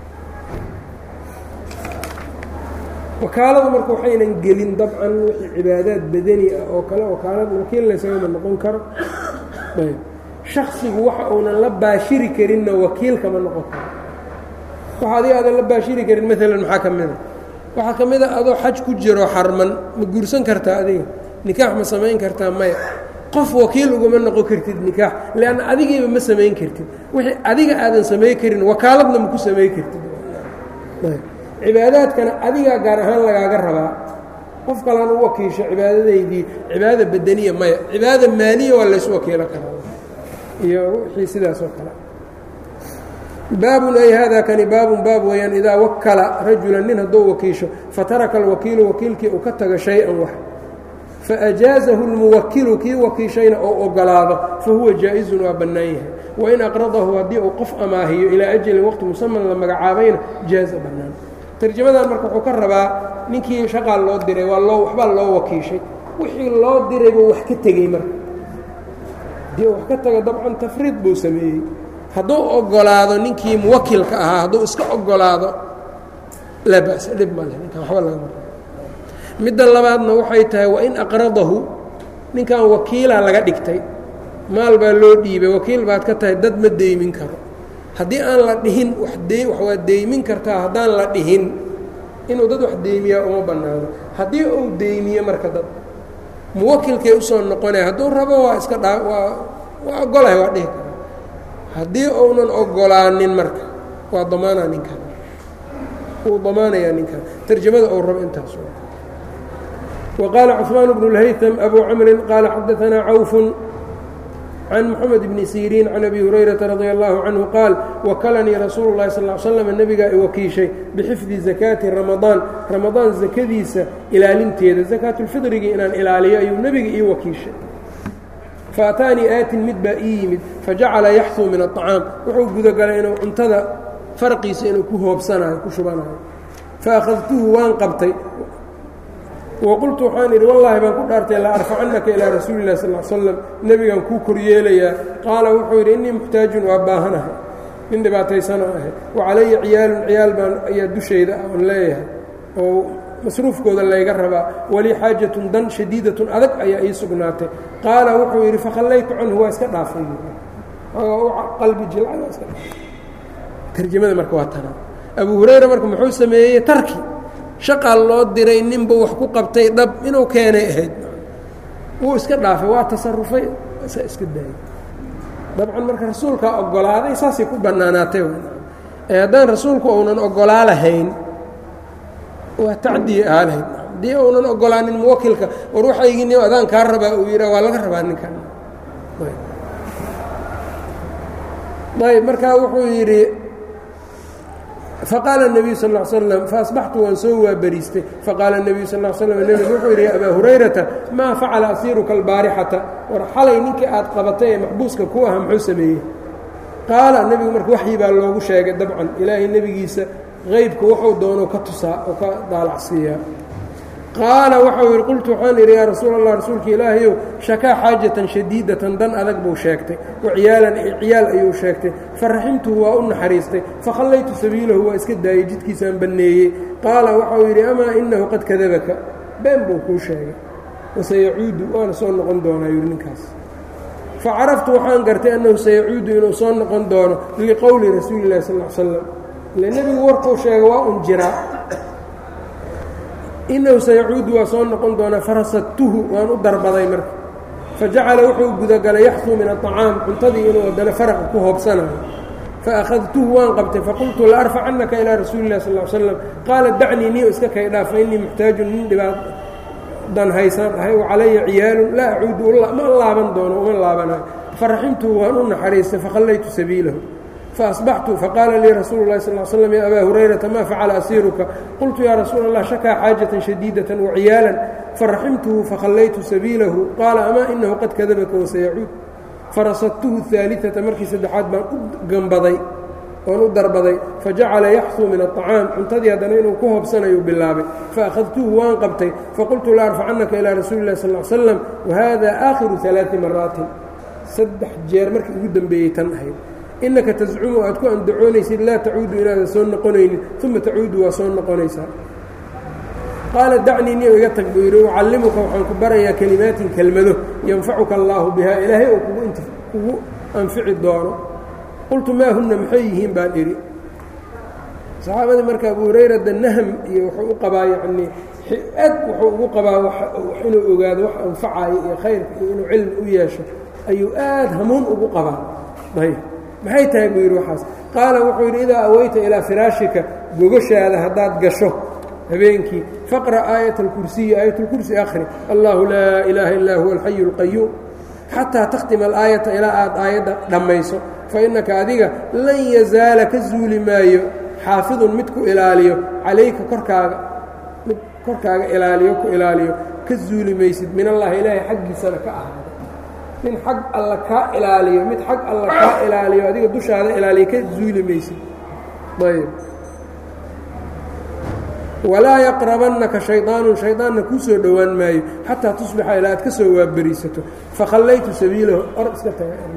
wakaalada marka waxaynan gelin dabcan wixii cibaadaad badani ah oo kale wakaalad wakiil laysagama noqon karo ayb shaksigu waxa uunan la baashiri karinna wakiilkama noqon karo waxa adiga aadan la baashiri karin maalan maxaa ka mida waxaa ka mid a adoo xaj ku jiro xarman ma guursan kartaa adiga nikaax ma samayn kartaa maya qof wakiil ugama noqon kartid nikaax leanna adigiiba ma samayn kartid wixii adiga aadan samayn karin wakaaladna ma ku samayn kartid cibaadaadkana adigaa gaar ahaan lagaaga rabaa qof kalaan u wakiisho cibaadadaydii cibaadada badaniya maya cibaadada maaliya waa laysu wakiilo karaa iyo wixii sidaas oo kale baabun ay haadaa kani baabun baab weeyaan idaa wakala rajulan nin hadduu wakiisho fataraka alwakiilu wakiilkii uu ka tago shay-an wax faajaazahu lmuwakilu kii wakiishayna ou ogolaado fahuwa jaa-izun waa bannaan yahay wain aqradahu haddii uu qof amaahiyo ilaa ajalin waqti musaman la magacaabayna jaaza bannaan tarjamadan marka wuxuu ka rabaa ninkii shaqaa loo diray waa loo waxbaa loo wakiishay wixii loo diray buu wax ka tegey marka haddii uu wax ka tago dabcan tafriid buu sameeyey hadduu ogolaado ninkii muwakilka ahaa hadduu iska ogolaado laa ba'sa dhib ma leh ninkan waxba lagama rabo midda labaadna waxay tahay wain aqradahu ninkan wakiilaa laga dhigtay maal baa loo dhiibay wakiil baad ka tahay dad ma deymin karo haddii aan la dhihin wax de wax waa deymin kartaa haddaan la dhihin inuu dad wax deymiyaa uma bannaano haddii uu deymiyo marka dad muwakilkay usoo noqonaya hadduu rabo waa iska dhaa waa waa ogolahay waa dhihi karaa haddii uunan ogolaanin marka waa damaanaa ninkan wuu damaanayaa ninkan tarjamada uu rabo intaas وqاaل cثmaan بن الhytم أbو cمri qاaل xadaثnaa cawف can mحamed بن sيrيn can أbي هurayرaةa رadي الlaه عanهu qaal wakalanii rasuul الlahi sal اه sلم nebigaa i wakiishay bxifdi زakاati رamaضaan ramadaan zakadiisa ilaalinteeda زakaaةulfiطrigii inaan ilaaliyo ayuu nebiga ii wakiishay faataanii aatin mid baa ii yimid fajacala yaxثuu min الطacaam wuxuu gudagalay inuu cuntada farqiisa inuu ku hoobsanayo ku shubanayo faأkhadtuhu waan qabtay waqultu waxaan idhi wallaahi baan ku dhaartay la arfacannaka ilaa rasuuli lah sal slam nebigaan kuu koryeelayaa qaala wuxuu yidhi innii muxtaajun waa baahanahay nin dhibaataysana ahay wa calaya ciyaalun ciyaal baan ayaa dushayda aan leeyahay oo masruufkooda layga rabaa walii xaajatun dan shadiidatun adag ayaa ii sugnaatay qaala wuxuu yidhi fakhallaytu canhu waa iska dhaafay qalbi jilca iska tarjamada marka waa tanaa abu hurayra marka muxuu sameeyey tarki shaqaa loo diray ninba wax ku qabtay dhab inuu keenay ahayd wuu iska dhaafay waa tasarufay sa iska daayay dabcan marka rasuulkaa ogolaaday saasay ku bannaanaatay ee haddaan rasuulku uunan ogolaa lahayn waa tacdiye ahaa lahayd haddii uunan ogolaanin muwakilka war waxaygini adaan kaa rabaa uu yidhaa waa laga rabaa ninkan ayb markaa wuxuu yidhi faqaala النbiyu sal اه slm faasbaxtu waan soo waabariistay faqaala النbiyu sal ه slm nebigu wuxuu yidhi ya abaa hurayrata maa facala asiiruka albaarixata war xalay ninkii aad qabatay ee maxbuuska ku aha muxuu sameeyey qaala nebigu marka waxyi baa loogu sheegay dabcan ilaahay nebigiisa qeybka wuxuu doono ka tusaa oo ka daalacsiiyaa qaala waxau yidhi qultu waxaan idhi yaa rasuul allah rasuulka ilaahayow shakaa xaajatan shadiidatan dan adag buu sheegtay waciyaalan ciyaal ayuu sheegtay faraximtuhu waa u naxariistay fakhallaytu sabiilahu waa iska daayey jidkiisaan banneeyey qaala waxau yidhi amaa inahu qad kadabaka been buu kuu sheegay wasayacuudu waana soo noqon doonaa yidhi ninkaas facaraftu waxaan gartay annahu sayacuudu inuu soo noqon doono liqowli rasuuli illahi sal l slam ile nebigu warkuu sheegay waa un jiraa inahu sayacuudu waa soo noqon doonaa farasadtuhu waan u darbaday marka fajacala wuxuu gudagalay yaxsuu min aطacaam cuntadii inuu haddana faraqa ku hoobsanayo faأkhadtuhu waan qabtay faqultu la arfacannaka ilaa rasuuli اlah sal slam qaala dacnii niyo iska kay dhaaf fainii muxtaajun nin dhibaat dan haysaan ahay wacalaya ciyaalun laa acuudu ma laaban doono uma laabanayo faraximtuhu waan u naxariistay fakhallaytu sabiilahu faasbaxtu faqaala lii rasuulu اlahi sal slm ya abaa hurayrata ma facala asiiruka qultu yaa rasuula allah shakaa xaajatan shadiidatan waciyaalan faraximtuhu fakhallaytu sabiilahu qaala amaa inahu qad kadabaka wasayacuud farasadtuhu ثaaliثata markii saddexaad baan u gambaday oon u darbaday fajacala yaxsuu min aطacaam cuntadii haddana inuu ku hobsanayu bilaabay faakhadtuhu waan qabtay faqultu la arfacannaka ilaa rasuuli اlah sal slam wahada aakhiru ثalaaثi maraatin saddex jeer markii ugu dembeeyey tan ahayd innaka tascumu aad ku andacoonaysid laa tacuudu inaadan soo noqonaynin uma tacuudu waa soo noqonaysaa qaala dacnii niyo iga tag buu yidhi ucallimuka waxaan ku barayaa kelimaatin kelmado yanfacuka allaahu bihaa ilaahay oo kugu anfici doono qultu maa hunna maxay yihiin baan idhi saxaabadii marka abu hurayrada nahm iyo wuxuu u qabaa yacnii aad wuxuu ugu qabaa inuu ogaado wax anfacayo iyo khayrka iyo inuu cilmi u yeesho ayuu aad hamuun ugu qabaa ayb maxay tahay buu yidhi waxaas qaala wuxuu yidhi idaa aweyta ilaa firaashika gogoshaada haddaad gasho habeenkii faqra' aayat alkursiyi aayatulkursi akhri allahu laa ilaaha illaa huwa alxayu اlqayuum xataa takhtima alaayata ilaa aad aayadda dhammayso fa innaka adiga lan yazaala ka zuuli maayo xaafidun mid ku ilaaliyo calayka korkaaga mid korkaaga ilaaliyo ku ilaaliyo ka zuuli maysid min allahi ilaahay xaggiisana ka ahaada nin xag alla kaa ilaaliyo mid xag alla kaa ilaaliyo adiga dushaada ilaaliyo ka zuuli maysid ayb walaa yaqrabannaka shayطaanun shayطaanna kuu soo dhowaan maayo xataa tusbixa ilaa aad ka soo waaberiisato fakhallaytu sabiilahu or iska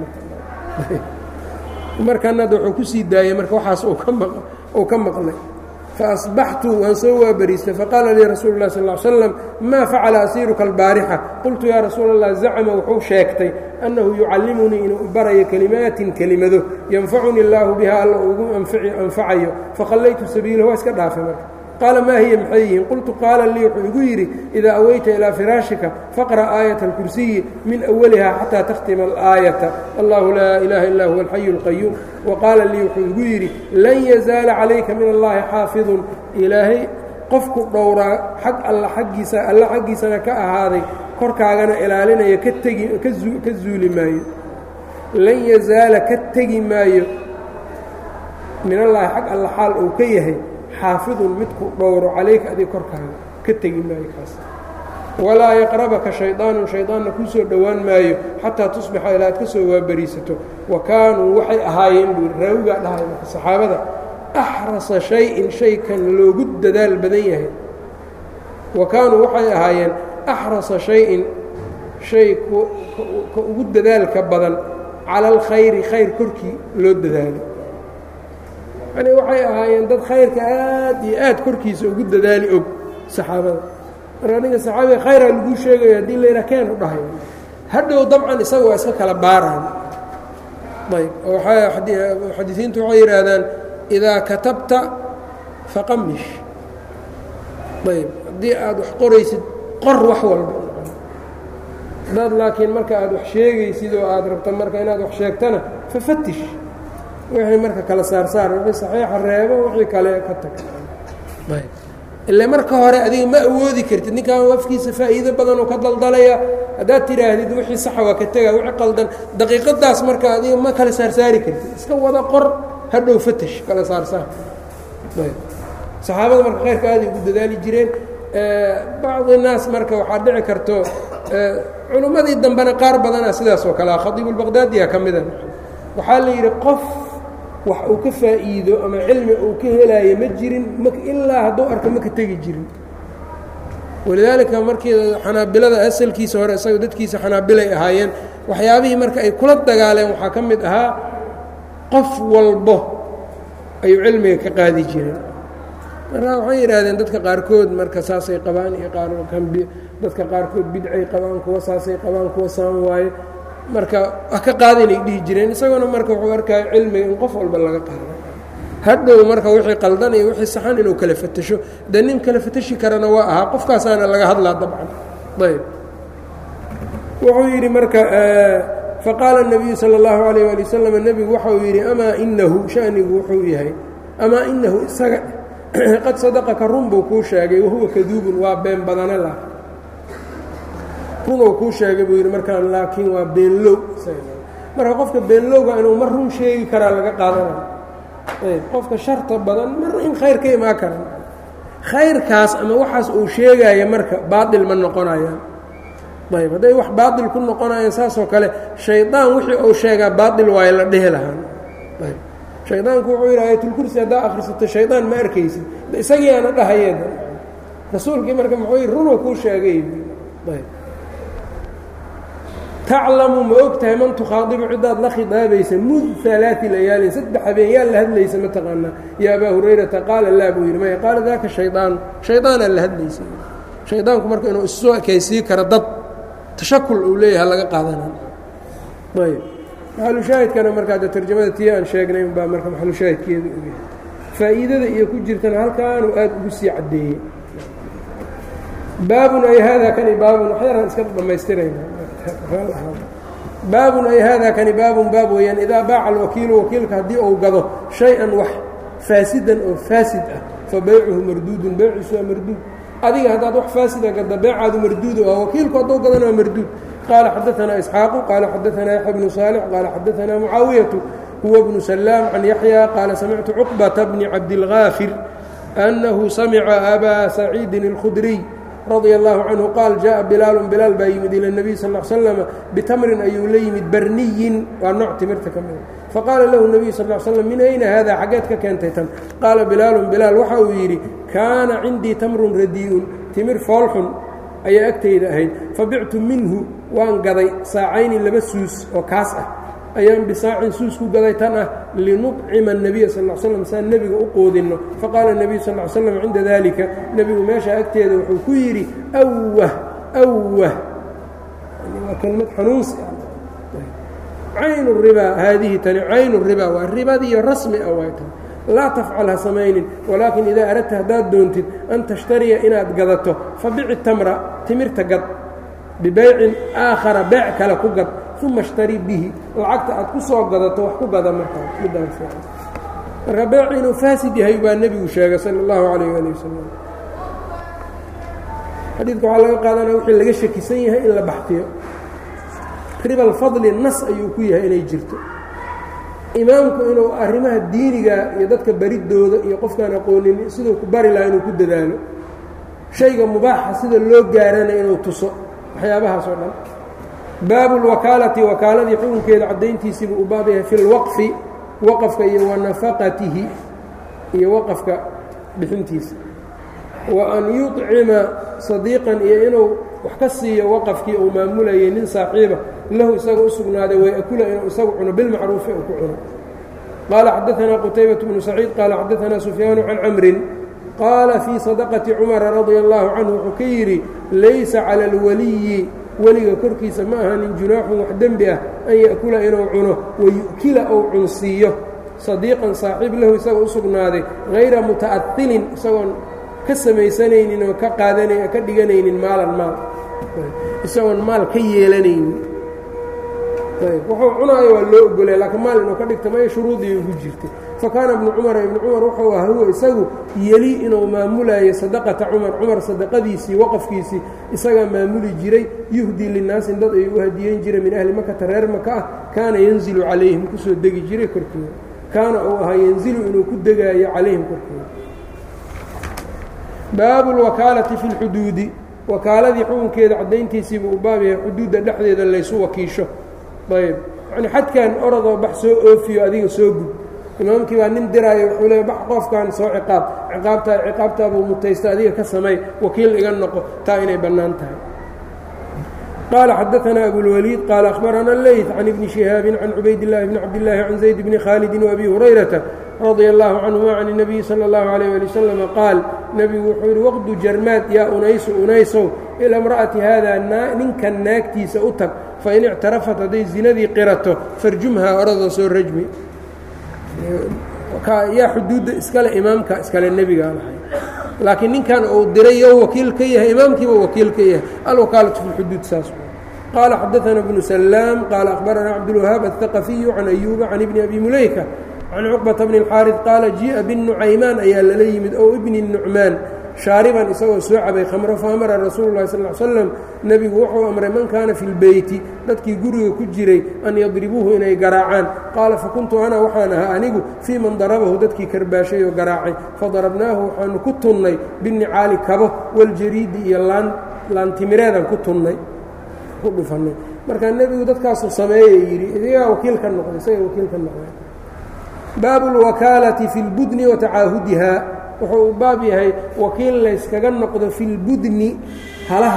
tagamarkan hadda wuxuu ku sii daayey marka waxaas uu ka maqlay faasbaxtu waan soo waaberiistay faqaala lii rasuulu اlah sal ly slam maa facala asiiruka albaarixa qultu yaa rasuula allah zacma wuxuu sheegtay annahu yucallimunii inuu barayo kelimaatin kelimado yanfacunii illaahu biha alla ugu anfacayo fakhallaytu sabiilahu waa iska dhaafay marka qaala maa hiya maxay yihiin qultu qaala lii wuxuu igu yidhi idaa aweyta ilaa firaashika faqra' aayata alkursiyi min awaliha xataa takhtima alaayata allahu laa ilaaha illaa huwa alxayu اlqayuum wa qaala lii wuxuu igu yidhi lan yazaala calayka min allahi xaafidun ilaahay qofku dhowraa xag alla aggiisa alla xaggiisana ka ahaaday korkaagana ilaalinaya ka tegi ka zuuli maayo lan yazaala ka tegi maayo min allaahi xag alla xaal uu ka yahay xaafidun midku dhowro calayka adig korkaaga ka tegi maayo kaas walaa yaqrabaka shayطaanun shayطaanna kuu soo dhowaan maayo xataa tusbixa ilaa aad ka soo waaberiisato wa kaanuu waxay ahaayeen buu raawigaa dhahay marka saxaabada axrasa shay-in shaykan loogu dadaal badan yahay wa kaanuu waxay ahaayeen axrasa shay-in shay ka ugu dadaalka badan cala alkhayri khayr korkii loo dadaalo yani waxay ahaayeen dad khayrka aad iyo aad korkiisa ugu dadaali og saxaabada marka ninka saxaabiga khayraa laguu sheegayo haddii la yidhaha keen u dhahay hadhow dabcan isaga waa iska kala baaraan ayb xadiiثiintu waxay yidhaahdaan idaa katabta faqamish ayb haddii aad wax qoraysid qor wax walba hadaad laakiin marka aad wax sheegaysid oo aad rabto marka inaad wax sheegtana fafatish wixii marka kala saarsaar wixii saxiixa reebo wixii kale ka tag ile marka hore adiga ma awoodi kartid ninkan afkiisa faa'iido badan oo ka daldalaya haddaad tidhaahdid wixii saxa waa ka tega wixii qaldan daqiiqadaas marka adiga ma kala saarsaari kartid iska wada qor hadhow fatash kala saarsaar saxaabada marka khayrka aaday ugu dadaali jireen bacdi naas marka waxaa dhici karto culummadii dambena qaar badana sidaas oo kalea khadiibulbaqdaadiya ka mida waxaa la yidhi qof wax uu ka faa'iido ama cilmi uu ka helaayo ma jirin ilaa hadduu arko ma ka tegi jirin walidaalika markii xanaabilada asalkiisa hore isaga dadkiisa xanaabilay ahaayeen waxyaabihii marka ay kula dagaaleen waxaa ka mid ahaa qof walbo ayuu cilmiga ka qaadi jireen markaa waxay yidhaahdeen dadka qaarkood marka saasay qabaan iyo dadka qaarkood bidcay qabaan kuwa saasay qabaan kuwa saan waaye marka wax ka qaadinay dhihi jireen isaguna marka wuxuu arkaya cilmiga in qof walba laga qaado hadhow marka wixii qaldan iyo wixii saxan inuu kala fatasho dee nin kala fatashi karana waa ahaa qofkaasaana laga hadlaa dabcan ayb wuxuu yidhi marka faqaala الnabiyu salى اllahu alayh ali wasalam nebigu waxau yidhi amaa inahu shanigu wuxuu yahay amaa inahu isaga qad sadaqaka run buu kuu sheegay wahuwa kaduubun waa been badane la runuu kuu sheegay buu yidhi markaan laakiin waa beenlow marka qofka beenlowga inuu mar run sheegi karaa laga qaadanayo ayb qofka sharta badan mar in khayr ka imaan karan khayrkaas ama waxaas uu sheegaya marka baatil ma noqonayaan ayb hadday wax baatil ku noqonayaan saasoo kale shaydaan wixii uu sheegaa baatil waayo la dhehi lahaan ayb shaydaanku wuxuu yidhi ayatulkursi haddaa akhrisato shaydaan ma arkaysid isagiiaana dhahayee rasuulkii marka muxuu yidhi runuu kuu sheegay ayb taclamu ma og tahay man tukhaadibu ciddaad la khidaabaysa mud alaai layaalin saddex habeen yaa la hadlaysa ma taqaanaa ya abaa hurayrata qaala laa buu yidhi maya qaala daaka shaydaanu shaydaanaa la hadlaysa shaydaanku marka inuu issoo ekaysii karo dad tashakul uu leeyahay laga qaadana ayb maxalushaahidkana markaa de tarjamada tii aan sheegnay baa marka maxalushaahidkeedu u yahay faa'iidada iyo ku jirtana halkaanuu aad ugu sii caddeeyey baabun ay haadaa kani baabun waxyaraan iska dhammaystirayna baabun ay haadaa kani baabun baab weeyaan idaa baaca alwakiilu wakiilka haddii uu gado shay-an wax faasidan oo faasid ah fa baycuhu marduudun beyciisu waa marduud adiga haddaad wax faasida gadda beecaadu marduudu ah wakiilku hadduu gadana waa marduud qaala xadaanaa isxaaqu qaala xadaanaa yaxya bnu saalix qaala xadaanaa mucaawiyatu huwa bnu salaam can yaxya qaala samictu cuqbata bni cabdilgaafir annahu samica abaa saciidin اlkhudriy radia allahu canhu qaal jaءa bilaalun bilaal baa yimid ila اnebiy sal l slama bitamrin ayuu la yimid barniyin waa nooc timirta ka mida faqaala lahu nebiyu sal l slam min ayna haada xaggeed ka keentay tan qaala bilaalun bilaal waxa uu yidhi kaana cindii tamrun radii'un timir foolxun ayaa agtayda ahayd fabictu minhu waan gaday saacayni laba suus oo kaas ah ayaan bisaacin suus ku gaday tan ah linudcima الnabiya sal l slam saan nebiga u qoodinno faqaala الnebiyu sal l slam cinda dalika nebigu meesha agteeda wuxuu ku yidhi awah awah waa kelmad xanuunsi cayn ribaa haadihi tani cayn ribaa waa ribadiiyo rasmi ah waay tan laa tafcal ha samaynin walaakin idaa aradta haddaad doontid an tashtariya inaad gadato fabici tamra timirta gad bibaycin aakhara beec kale ku gad uma اshtari bihi lacagta aad ku soo gadato wax ku gada markaa marka beec inuu faasid yahay baa nebigu sheegay salى اllahu alayh ali wasalam xadiidka waxaa laga qaadanaya wixii laga shakisan yahay in la baxtiyo riba lfadli nas ayuu ku yahay inay jirto imaamku inuu arrimaha diiniga iyo dadka baridooda iyo qofkaan aqoonin siduu ku bari laha inuu ku dadaalo shayga mubaaxa sida loo gaarana inuu tuso waxyaabahaas oo dhan baabu اlwakaalati wakaaladii xukunkeeda caddayntiisiibuu u baab yahay fi اlwaqfi waqafka iyo wa nafaqatihi iyo waqafka bixintiisa wa an yuطcima sadiiqan iyo inuu wax ka siiyo waqafkii uu maamulayay nin saaxiiba lahu isaga u sugnaaday way akula inuu isagu cuno bilmacruufi uu ku cuno qaala xadaanaa qutaybaة bnu saciid qaala xadaanaa sufyaanu can camrin qaala fii sadaqati cumara radia allahu canhu wuxuu ka yidhi laysa cala اlwaliyi weliga korkiisa ma ahanin junaaxun wax dembi ah an ya'kula inuu cuno wayu'kila ou cunsiiyo sadiiqan saaxiib lahu isaga u sugnaaday hayra muta'ailin isagoon ka samaysanaynin oo ka qaadana ka dhiganaynin maalan maal isagoon maal ka yeelanaynin wuxuu cunaayo waa loo ogolay laakiin maal inuu ka dhigta maya shuruudii ugu jirtay fakaana ibnu cumar ibnu cumar wuxuu ahaa huwa isagu yeli inuu maamulayo sadaqata cumar cumar sadaqadiisii waqafkiisii isagaa maamuli jiray yuhdii linaasin dad ayuu u hadiyeyn jiray min ahli makata reer maka ah kaana yanzilu calayhim kusoo degi jiray korkooda kaana uu ahaa yanzilu inuu ku degaayo calayhim korkooda baabu lwakaalati fi lxuduudi wakaaladii xukunkeeda caddayntiisiibuu u baab yahay xuduudda dhexdeeda laysu wakiisho ayb yani xadkan orodoo bax soo oofiyo adiga soo gud imaamkii baa nin diraayo wuxuu leey bax qofkan soo ciqaab ciqaabtaa ciqaabtaaduu mutaysta adiga ka samay wakiil iga noqo taa inay bannaan tahay qال xdثna أbوالوليد qال أخبرna الleyث عن بن شhهاaب عن عubayd اللh بن cabdاللahi عن زayd بن khالد وأbي هuريرaةa رضي الله عنهma عن النبي slى الله عليه ولي وسلم qاal nebigu wuxuu yihi wqdu jarmaad yaa unaysu unaysow ilى امرأةi hada ninkan naagtiisa u tag fain اctarafat hadday zinadii qirato farjumhaa oradoo soo rajmi yaa xuduudda iskale imaamka iskale nebigaa lahay laakiin ninkan uu diray yo wakiil ka yahay imaamkiiba wakiil ka yahay alwakaalatu fi اlxuduud saas qaala xadaثna bnu salaam qaala akhbarana cabdulwahaab aلثaqafiyu can ayuuba can ibni abi mulayka can cuqbata bni اlxaariث qaala jii'a binucaymaan ayaa lala yimid ow ibni nucmaan shaariban isagoo soo cabay khamro faamara rasuulu lahi sal slam nebigu wuxuu amray man kaana fi lbeyti dadkii guriga ku jiray an yadribuuhu inay garaacaan qaala fakuntu ana waxaan ahaa anigu fii man darabahu dadkii karbaashay oo garaacay fadarabnaahu waxaanu ku tunnay binicaali kabo waljariidi iyo laan laantimireedaan ku tunnay ku dhufannay markaa nebigu dadkaasuu sameeyey yidhi idigaa wakiil ka noqday isaga wakiil ka noqday baabu اlwakaalati fi اlbudni wa tacaahudiha wuxuu u baab yahay wakiil layskaga noqdo fi lbudni halaha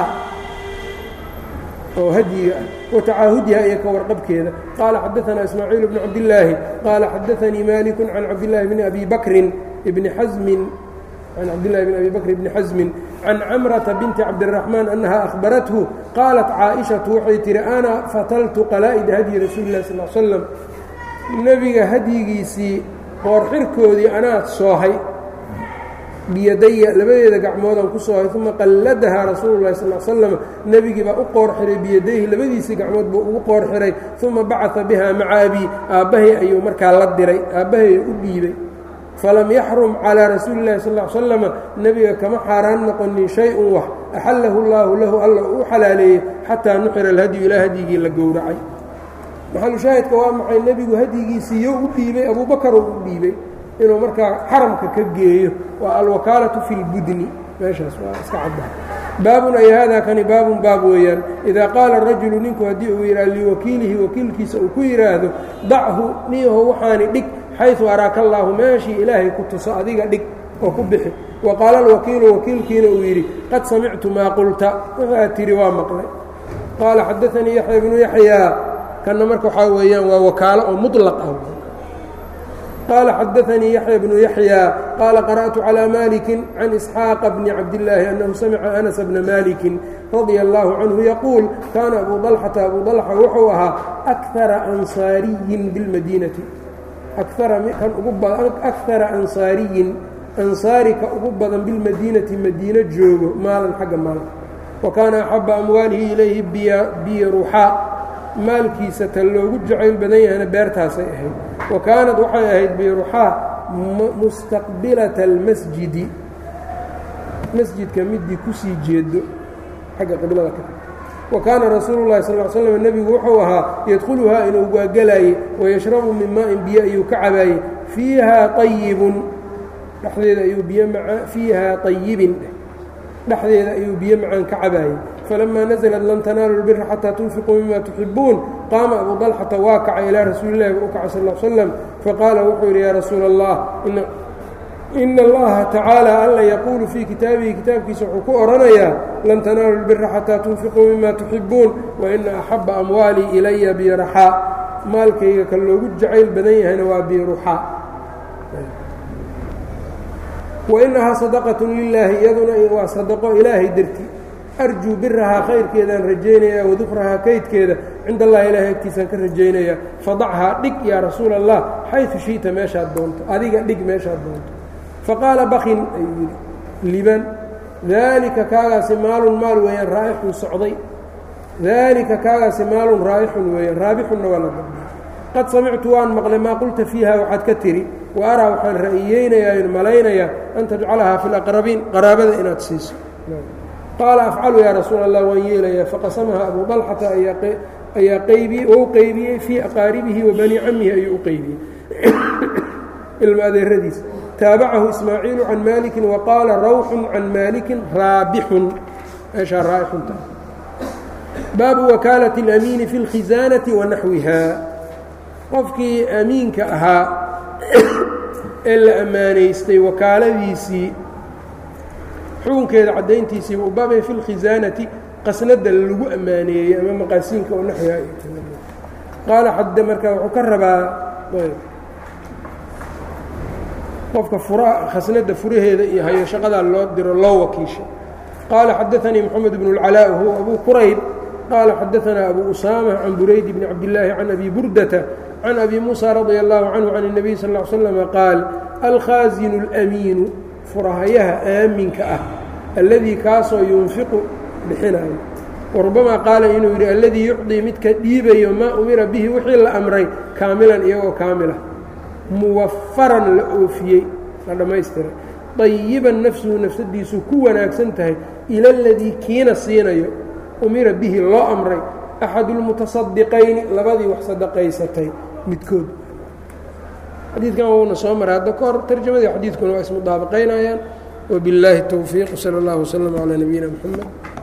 oo hadyiga ah wa tacaahudiha iyo ka warqabkeeda qaala xadaثana ismaaciil bnu cabdillaahi qaala xadaثanii maliku can cabdillaahi bni abi bakrin bni xasmin can cabdillahi bni abi bakr bni xasmin can camrata binti cabdiraxmaan annaha akhbarathu qaalat caaishatu waxay tihi ana fataltu qalaa'ida hadyi rasuuli lah sal slam nebiga hadyigiisii qoorxirkoodii anaa soohay biyadaya labadeeda gacmoodaan ku soohay uma qalladahaa rasuulu lahi sal slam nebigii baa u qoor xiray biyadayhi labadiisii gacmood buu ugu qoor xiray uma bacaa bihaa maca abii aabbahay ayuu markaa la diray aabbahay u dhiibay falam yaxrum calaa rasuuli llahi sal l slama nebiga kama xaaraan noqonin shay-un wax axallahu llaahu lahu alla uu xalaaleeyey xataa nuxira alhadyu ilaa hadyigii la gowracay maxalushaahidka waa maxay nebigu hadyigiisii yo u dhiibay abuubakaruu u dhiibay inuu markaa xaramka ka geeyo waa alwakaalatu fi lbudni meeshaas waa iska caddaha baabun ay haadaa kani baabun baab weeyaan idaa qaala rajulu ninku haddii uu yidhaha liwakiilihi wakiilkiisa uu ku yidhaahdo dachu niyaho waxaani dhig xayثu araaka allaahu meeshii ilaahay ku tuso adiga dhig oo ku bixi wa qaala alwakiilu wakiilkiina uu yidhi qad samictu maa qulta waxaad tihi waa maqlay qaala xadaanii yaxya bnu yaxyaa kanna marka waxaa weeyaan waa wakaalo oo muطlaq ah qال xadaثnii yaحyى بن yaحyى qاala qarأtu عlى maliki can إسxاaq bni cabdالlaahi أnhu samca أنس bna maliki radيa الlahu canhu yaquul kaana abu طلxata abu طلxa wuxuu ahaa أkara ansaariyin biاlmadiinati akara ansaariyin ansaarika ugu badan bilmadiinati madiino joogo maalan xagga maalka wa kaana axaba amwaalihi ilayhi biruxaa maalkiisa ta loogu jacayl badan yahayna beertaasay ahayd wa kaanad waxay ahayd biruxaa mustaqbilata almasjidi masjidka midii kusii jeedo xagga qiblada ka wa kaana rasuulu llahi sal l slam nebigu wuxuu ahaa yadkhuluhaa inuu waagalaayey wayashrabu min maa'in biyo ayuu ka cabaayey fiihaa ayibun dhexdeeda ayuu biyo maa fiihaa ayibin dhexdeeda ayuu biyo macaan ka cabaayey فلما نزلت لن تناaلوا البر حتى تنفقوا مما تحبون قاaم أبو طلحة waa kacay إلى رasuuل اللhi u kacay صلى اه عليه وسلم فقاaل wuxuu yidhi يا رasuuل الله إن اللaهa تaعaaلى alla يقuل فيi kitaabihi kitaabkiisa wuxuu ku oranayaa لن تناaلوا البر حتى تنفقوا مما تحبون وإنa أحب أموaaلي إلya بيرxاa maalkayga ka loogu jacayl badan yahayna waa biruxaa وإنahaa صدقة للaahi iyaduna waa صدقo ilaahay darti arjuu birahaa khayrkeedaan rajaynayaa wadukrahaa kaydkeeda cinda allahi ilaahay agtiisaan ka rajaynayaa fadachaa dhig yaa rasuula allah xayثu shiئta meeshaad doonto adiga dhig meeshaad doonto faqaala bakin ayuu yidhi liban daalika kaagaasi maalun maal weeyaan raa'ixun socday daalika kaagaasi maalun raa'ixun weeyaan raabixunna waa la dabay qad samictu waan maqlay maa qulta fiiha waxaad ka tidhi wa araa waxaan ra'iyeynayaa malaynayaa an tajcalahaa fi laqrabiin qaraabada inaad siiso qaala afcalu yaa rasuul allah waan yeelayaa faqasamaha abu dalxata ayaa qaybiyey ou qeybiyey fii aqaaribihi wa bani camihi ayuu u qeybiyey ilma adeeradiisa taabacahu ismaaciilu can maalikin wa qaala rawxun can maalikin raabixun meeshaa raa'ixunta baabu wakaalati اlamiini fi اlkhisaanati wa naxwiha qofkii amiinka ahaa ee la ammaanaystay wakaaladiisii xukunkeeda caddayntiisiiba u baabay fi lkhisaanati qasnada lagu ammaaneeyey ama maqaasiinka oo naxyaa qaala xadde marka wuxuu ka rabaa qofka fura khasnada furaheeda iyo hayo shaqadaa loo diro loo wakiisha qaala xadaanii moxamed bnu اlcalaa huwa abu qurayb qaala xadaanaa abu usaama can burayd bni cabdillaahi can abi burdata can abi muusa radia allahu canhu can الnabiy sal ا l slama qaal alkhaasinu اlamiinu furahayaha aaminka ah alladii kaasoo yunfiqu bixinayo warubamaa qaala inuu yidhi alladii yucdii midka dhiibayo maa umira bihi wixii la amray kaamilan iyagoo kaamila muwafaran la oofiyey la dhammaystiray dayiban nafsuhu nafsadiisu ku wanaagsan tahay ila aladii kiina siinayo umira bihi loo amray axadu lmutasadiqayni labadii wax sadaqaysatay midkood xadiidkan wuuna soo maray hadda ka hor tarjamadii xadiidkuna waa ismudaabaqaynayaan wbillaahi الtowfiiq salى اllah wslm calى nabiyina mxamed